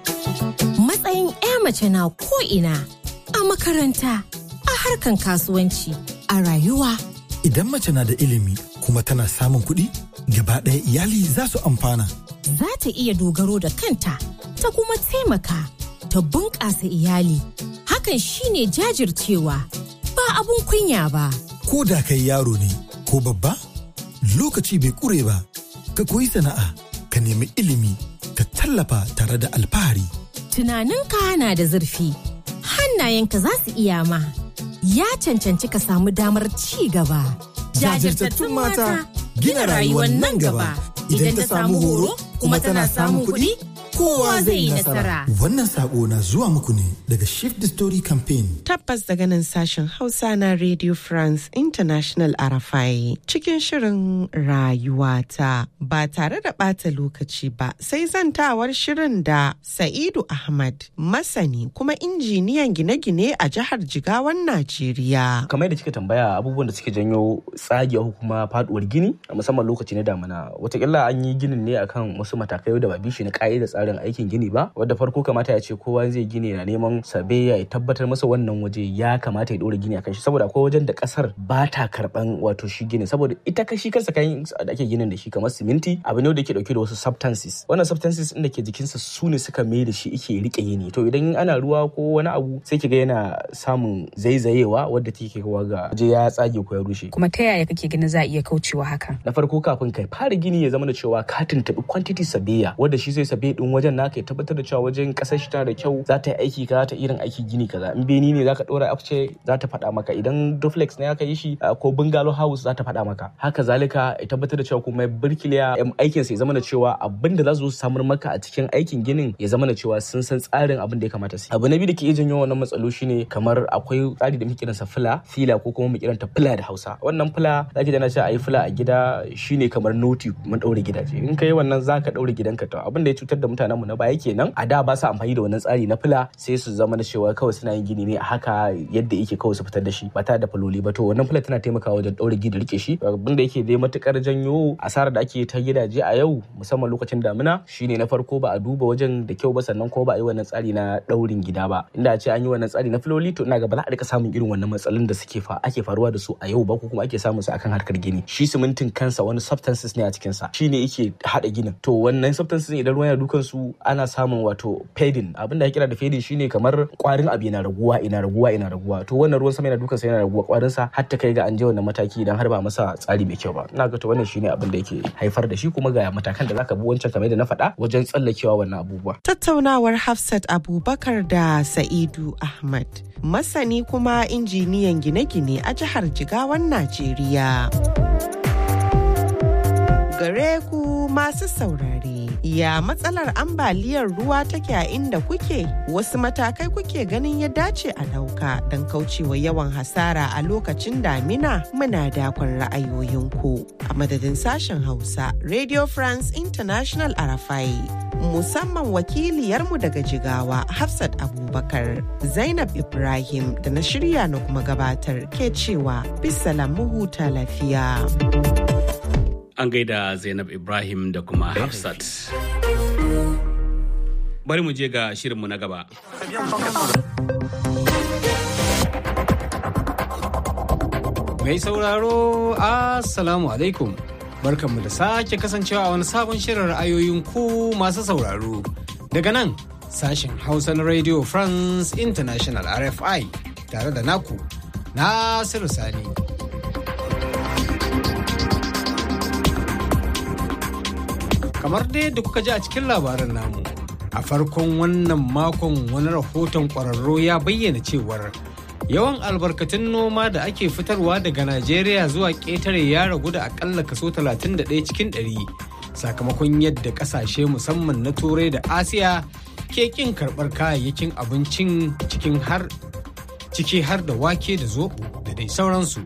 S9: Matsayin 'ya mace na ko ina a makaranta a harkan kasuwanci a rayuwa.
S16: Idan mace na da ilimi kuma tana samun kuɗi gaba ɗaya iyali za su amfana.
S9: Za ta iya dogaro da kanta ta kuma taimaka ta bunƙasa iyali. Hakan shine jajircewa ba abun kunya ba.
S16: Ko da kai yaro ne ko babba, lokaci bai ƙure ba, ka koyi sana'a, ka nemi ilimi, ka tallafa tare da alfahari.
S9: Tunaninka na da zurfi, hannayenka za su iya ma. Ya cancanci ka samu damar ci gaba.
S16: Jajirtattun mata gina rayuwar nan gaba. Idan ta samu horo kuma tana samun kuɗi, kowa zai yi nasara. Wannan sako na zuwa muku ne daga Shift the Story Campaign.
S10: Tabbas daga nan sashen Hausa na Radio France International Arafai cikin shirin rayuwata ba tare da ɓata lokaci ba sai zantawar shirin da Sa'idu Ahmad masani kuma injiniyan gine-gine a jihar Jigawan Najeriya.
S17: Kamar da kika tambaya abubuwan da suke janyo tsagewa kuma faduwar gini a musamman lokaci na damina watakila an yi ginin ne akan wasu matakai da ba bishi na ka'ida tsarin aikin gini ba wadda farko kamata ya ce kowa zai gini na neman sabe ya tabbatar masa wannan waje ya kamata ya dora gini akan shi saboda akwai wajen da kasar ba ta karban wato shi gini saboda ita kashi kansa kayan da ake ginin da shi kamar siminti abu ne da ke dauke da wasu substances wannan substances din da ke jikinsa su ne suka mai da shi ike rike yini to idan ana ruwa ko wani abu sai kiga yana samun zaizayewa wadda take kawo ga waje ya tsage ko ya rushe
S11: kuma ta yaya kake ganin za a iya kaucewa hakan
S17: na farko kafin kai fara gini ya zama da cewa ka tuntubi quantity sabiya wanda shi zai sabe din wajen naka ya tabbatar da cewa wajen kasar shi tana da kyau za ta yi aiki kaza ta irin aiki gini kaza in beni ne zaka dora afce za ta faɗa maka idan duplex ne aka yi shi ko bungalow house za ta faɗa maka haka zalika ya tabbatar da cewa kuma birkiliya aikin sa ya zama da cewa abin da za su samar maka a cikin aikin ginin ya zama da cewa sun san tsarin abin da ya kamata su abu na biyu da ke iya janyo wannan matsalo shine kamar akwai tsari da muke kiransa fila fila ko kuma mu kiranta fila da Hausa wannan fila zaki da na ce ayi fila a gida shine kamar noti mun daure gidaje in kai wannan zaka daure gidanka to abin da ya cutar da mutanen mu na baya kenan a da ba su amfani da wannan tsari na fila sai su zama da cewa kawai suna yin gini ne a haka yadda yake kawai su fitar da shi ba tare da faloli ba to wannan fila tana taimakawa wajen daure gida rike shi abin da yake dai matukar janyo asarar da ake ta gidaje a yau musamman lokacin damina shine na farko ba a duba wajen da kyau ba sannan ko ba a yi wannan tsari na daurin gida ba inda a ce an yi wannan tsari na filoli to ina ga ba za a rika samun irin wannan matsalolin da suke fa ake faruwa da su a yau ba ko kuma ake samun su akan harkar gini shi simintin kansa wani substances ne a cikin sa shine yake hada ginin to wannan substances idan ruwan yana dukan su ana samun wato fading abin da ya kira da fading shine kamar kwarin abu yana raguwa ina raguwa ina raguwa to wannan ruwan sama yana dukan sa yana raguwa kwarin sa har ta kai ga an je wannan mataki idan har ba masa tsari mai kyau ba ina ga to wannan shine abin da yake haifar da shi kuma ga matakan da zaka bi wancan kamar da na faɗa wajen tsallakewa wannan abubuwa
S10: tattaunawar Hafsat Abubakar da Sa'idu Ahmad masani kuma injiniyan gine-gine a jihar Jigawan Najeriya. gare ku masu saurare. Ya matsalar ambaliyar ruwa take a inda kuke? Wasu matakai kuke ganin ya dace a ɗauka don kaucewa yawan hasara a lokacin damina muna dakon ra'ayoyinku. A madadin sashen Hausa, Radio France International Arafai. Musamman wakiliyarmu daga Jigawa, Hafsat Abubakar, Zainab Ibrahim da na shirya na kuma gabatar ke cewa bisalam mu huta lafiya.
S1: An gaida Zainab Ibrahim da kuma Hafsat. Bari mu je ga shirinmu na gaba.
S18: Mai sauraro, Assalamu alaikum. Barkanmu da sake kasancewa a wani sabon shirin ra'ayoyin ku masu sauraro. Daga nan, sashen Hausa na Radio France International RFI tare da naku, Nasiru Sani. kamar dai da kuka ji a cikin labarin namu a farkon wannan makon wani rahoton kwararro ya bayyana cewar yawan albarkatun noma da ake fitarwa daga najeriya zuwa ƙetare ya ragu da akalla kaso 31 cikin 100 sakamakon yadda ƙasashe musamman na turai da asiya ke ƙin karɓar kayayyakin abincin cikin har ciki har da wake da zoɓo da dai sauransu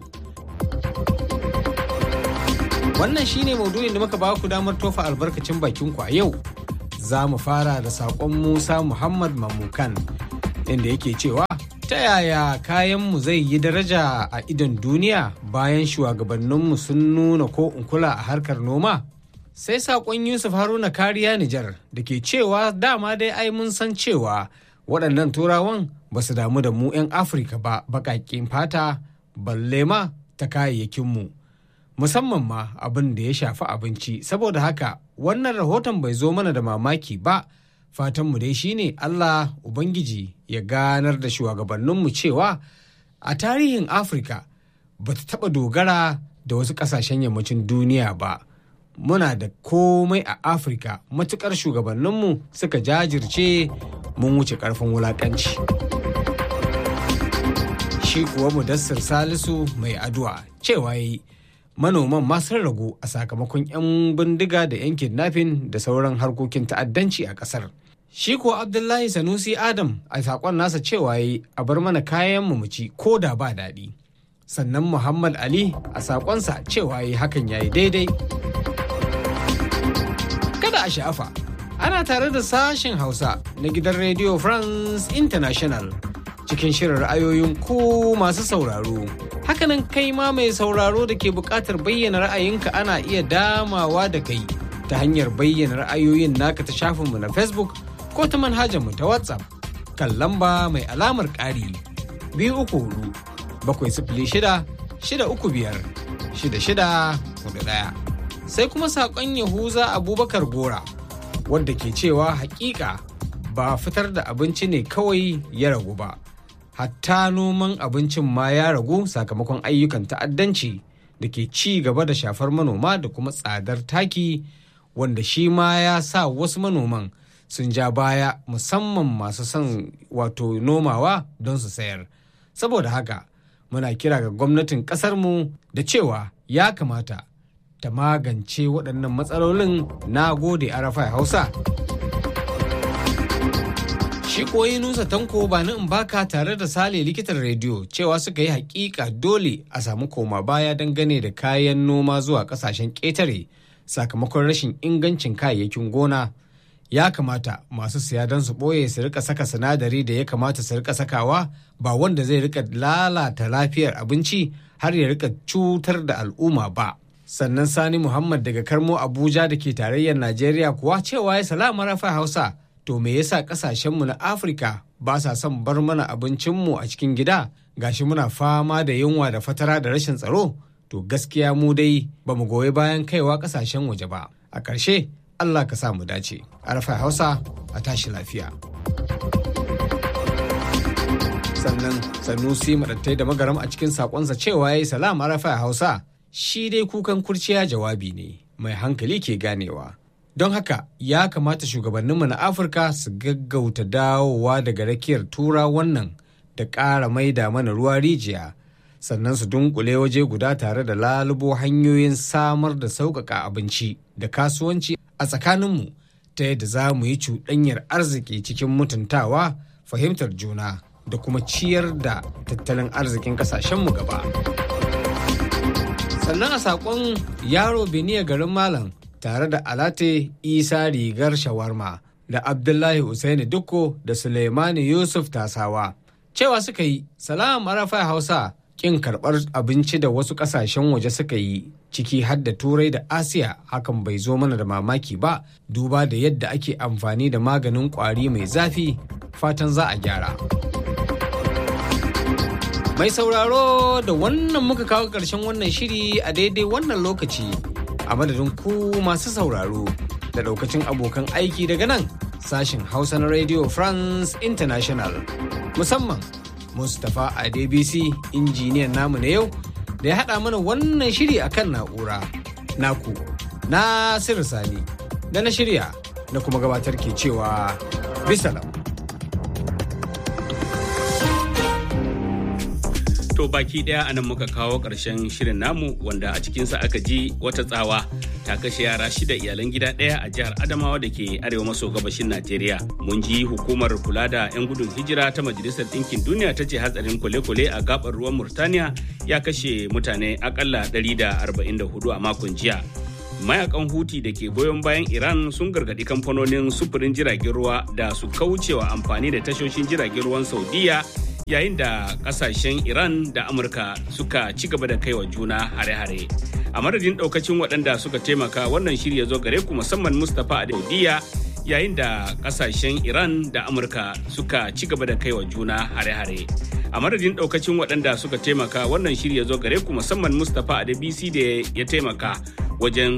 S18: Wannan shine maudu'in da muka ba ku damar tofa albarkacin bakin ku a yau. Za mu fara da saƙon Musa Muhammad Mamukan inda yake cewa ta yaya kayanmu zai yi daraja a idon duniya bayan shugabanninmu sun nuna ko kula a harkar noma? Sai saƙon Yusuf Haruna Kariya Nijar da ke cewa dama dai ai mun san cewa waɗannan turawan ba su damu da mu 'yan Afirka ba baƙaƙen fata balle ma ta kayayyakinmu. musamman ma abin da ya shafi abinci saboda haka wannan rahoton bai zo mana da mamaki ba fatanmu dai shine Allah Ubangiji ya ganar da shugabanninmu cewa a tarihin Afirka ba ta taɓa dogara da wasu ƙasashen yammacin duniya ba muna da komai a Afirka matuƙar shugabanninmu suka jajirce mun wuce ƙarfin wulaƙanci. Shi kuwa Mudassir Salisu mai addu'a cewa yi manoman ma sun ragu a sakamakon 'yan bindiga da 'yan kidnapping da sauran harkokin ta'addanci a kasar. Shi kuwa Abdullahi Sanusi Adam a saƙon nasa cewa yi a bar mana kayan mu ci ko da ba daɗi. Sannan Muhammad Ali a saƙonsa cewa yi hakan ya yi daidai. Kada a sha'afa, ana tare da sashen Hausa na gidan Radio France International cikin shirin ra'ayoyin ku masu sauraro. Hakanan kai ma mai sauraro da ke buƙatar bayyana ra'ayinka ana iya damawa da kai ta hanyar bayyana ra'ayoyin naka ta shafinmu na Facebook ko ta manhajarmu ta WhatsApp kan lamba mai alamar ƙari biyu uku hudu bakwai sifili shida shida uku biyar shida shida hudu ɗaya. Sai kuma saƙon Yahuza Abubakar Gora wadda ke cewa hakika ba fitar da abinci ne kawai ya ragu ba. hatta noman abincin ma ya ragu sakamakon ayyukan ta'addanci da ke ci gaba da shafar manoma da kuma tsadar taki wanda shi ma ya sa wasu manoman sun ja baya musamman masu son wato nomawa don su sayar saboda haka muna kira ga gwamnatin ƙasarmu da cewa ya kamata ta magance waɗannan matsalolin na gode arafai hausa Shi koyi Nusa Tanko ba in baka tare da Sale likitan rediyo cewa suka yi hakika dole a samu koma baya dangane da kayan noma zuwa kasashen ƙetare sakamakon rashin ingancin kayayyakin gona. Ya kamata masu siya don su ɓoye su rika saka sinadari da ya kamata su rika sakawa ba wanda zai rika lalata lafiyar abinci har ya rika cutar da al'umma ba. Sannan Sani Muhammad daga Karmo Abuja da ke tarayyar Najeriya kuwa cewa ya salama rafa Hausa. to me yasa kasashenmu na afirka ba sa son bar mana abincinmu a cikin gida gashi muna fama da yunwa da fatara da rashin tsaro to gaskiya mu dai ba mu goyi bayan kaiwa kasashen waje ba a ƙarshe allah ka sa mu dace arfa hausa a tashi lafiya sannan sanusi madattai da magaram a cikin sakonsa cewa ya yi salam arafa hausa shi dai kukan kurciya jawabi ne mai hankali ke ganewa don haka ya kamata shugabanninmu na afirka su gaggauta dawowa daga rakiyar tura wannan da ƙara maida mana ruwa rijiya sannan su dunkule waje guda tare da lalubo hanyoyin samar da sauƙaƙa abinci da kasuwanci a tsakaninmu ta yadda za mu yi cuɗanyar arziki cikin mutuntawa fahimtar juna da kuma ciyar da tattalin arzikin ƙasashenmu gaba. sannan a saƙon yaro beniya garin malam tare da alate isa rigar shawarma da abdullahi usaini dukko da suleimani yusuf tasawa cewa suka yi salam arafa hausa kin karɓar abinci da wasu ƙasashen waje suka yi ciki har da turai da asiya hakan bai zo mana da mamaki ba duba da yadda ake amfani da maganin ƙwari mai zafi fatan za a gyara mai sauraro da wannan muka kawo ƙarshen wannan shiri a daidai wannan lokaci a madadin ku masu sauraro da ɗaukacin abokan aiki daga nan sashen hausa na radio france international musamman mustapha adebisi injiniyan namu na yau da ya haɗa mana wannan shiri akan na'ura naku nasiru sani da na shirya na kuma gabatar ke cewa bisalam
S1: To baki daya anan muka kawo ƙarshen shirin namu wanda a cikinsa aka ji wata tsawa ta kashe yara shida iyalan gida ɗaya a jihar Adamawa da ke arewa maso gabashin Najeriya. Mun ji hukumar kula da 'yan gudun hijira ta Majalisar Ɗinkin Duniya ta ce hatsarin kwale-kwale a gabar ruwan Murtaniya ya kashe mutane akalla 144 a makon jiya. mayakan huti da ke goyon bayan iran sun gargadi kamfanonin sufurin jiragen ruwa da su kaucewa amfani da tashoshin jiragen ruwan saudiya yayin da kasashen iran da amurka suka ci gaba da kaiwa juna hare-hare a madadin daukacin waɗanda suka taimaka wannan shirya zo gare ku musamman mustapha a saudiya yayin da kasashen iran da amurka suka ci gaba da kaiwa juna hare-hare a madadin daukacin waɗanda suka taimaka wannan shirya zo gare ku musamman mustapha a da bc da ya taimaka wajen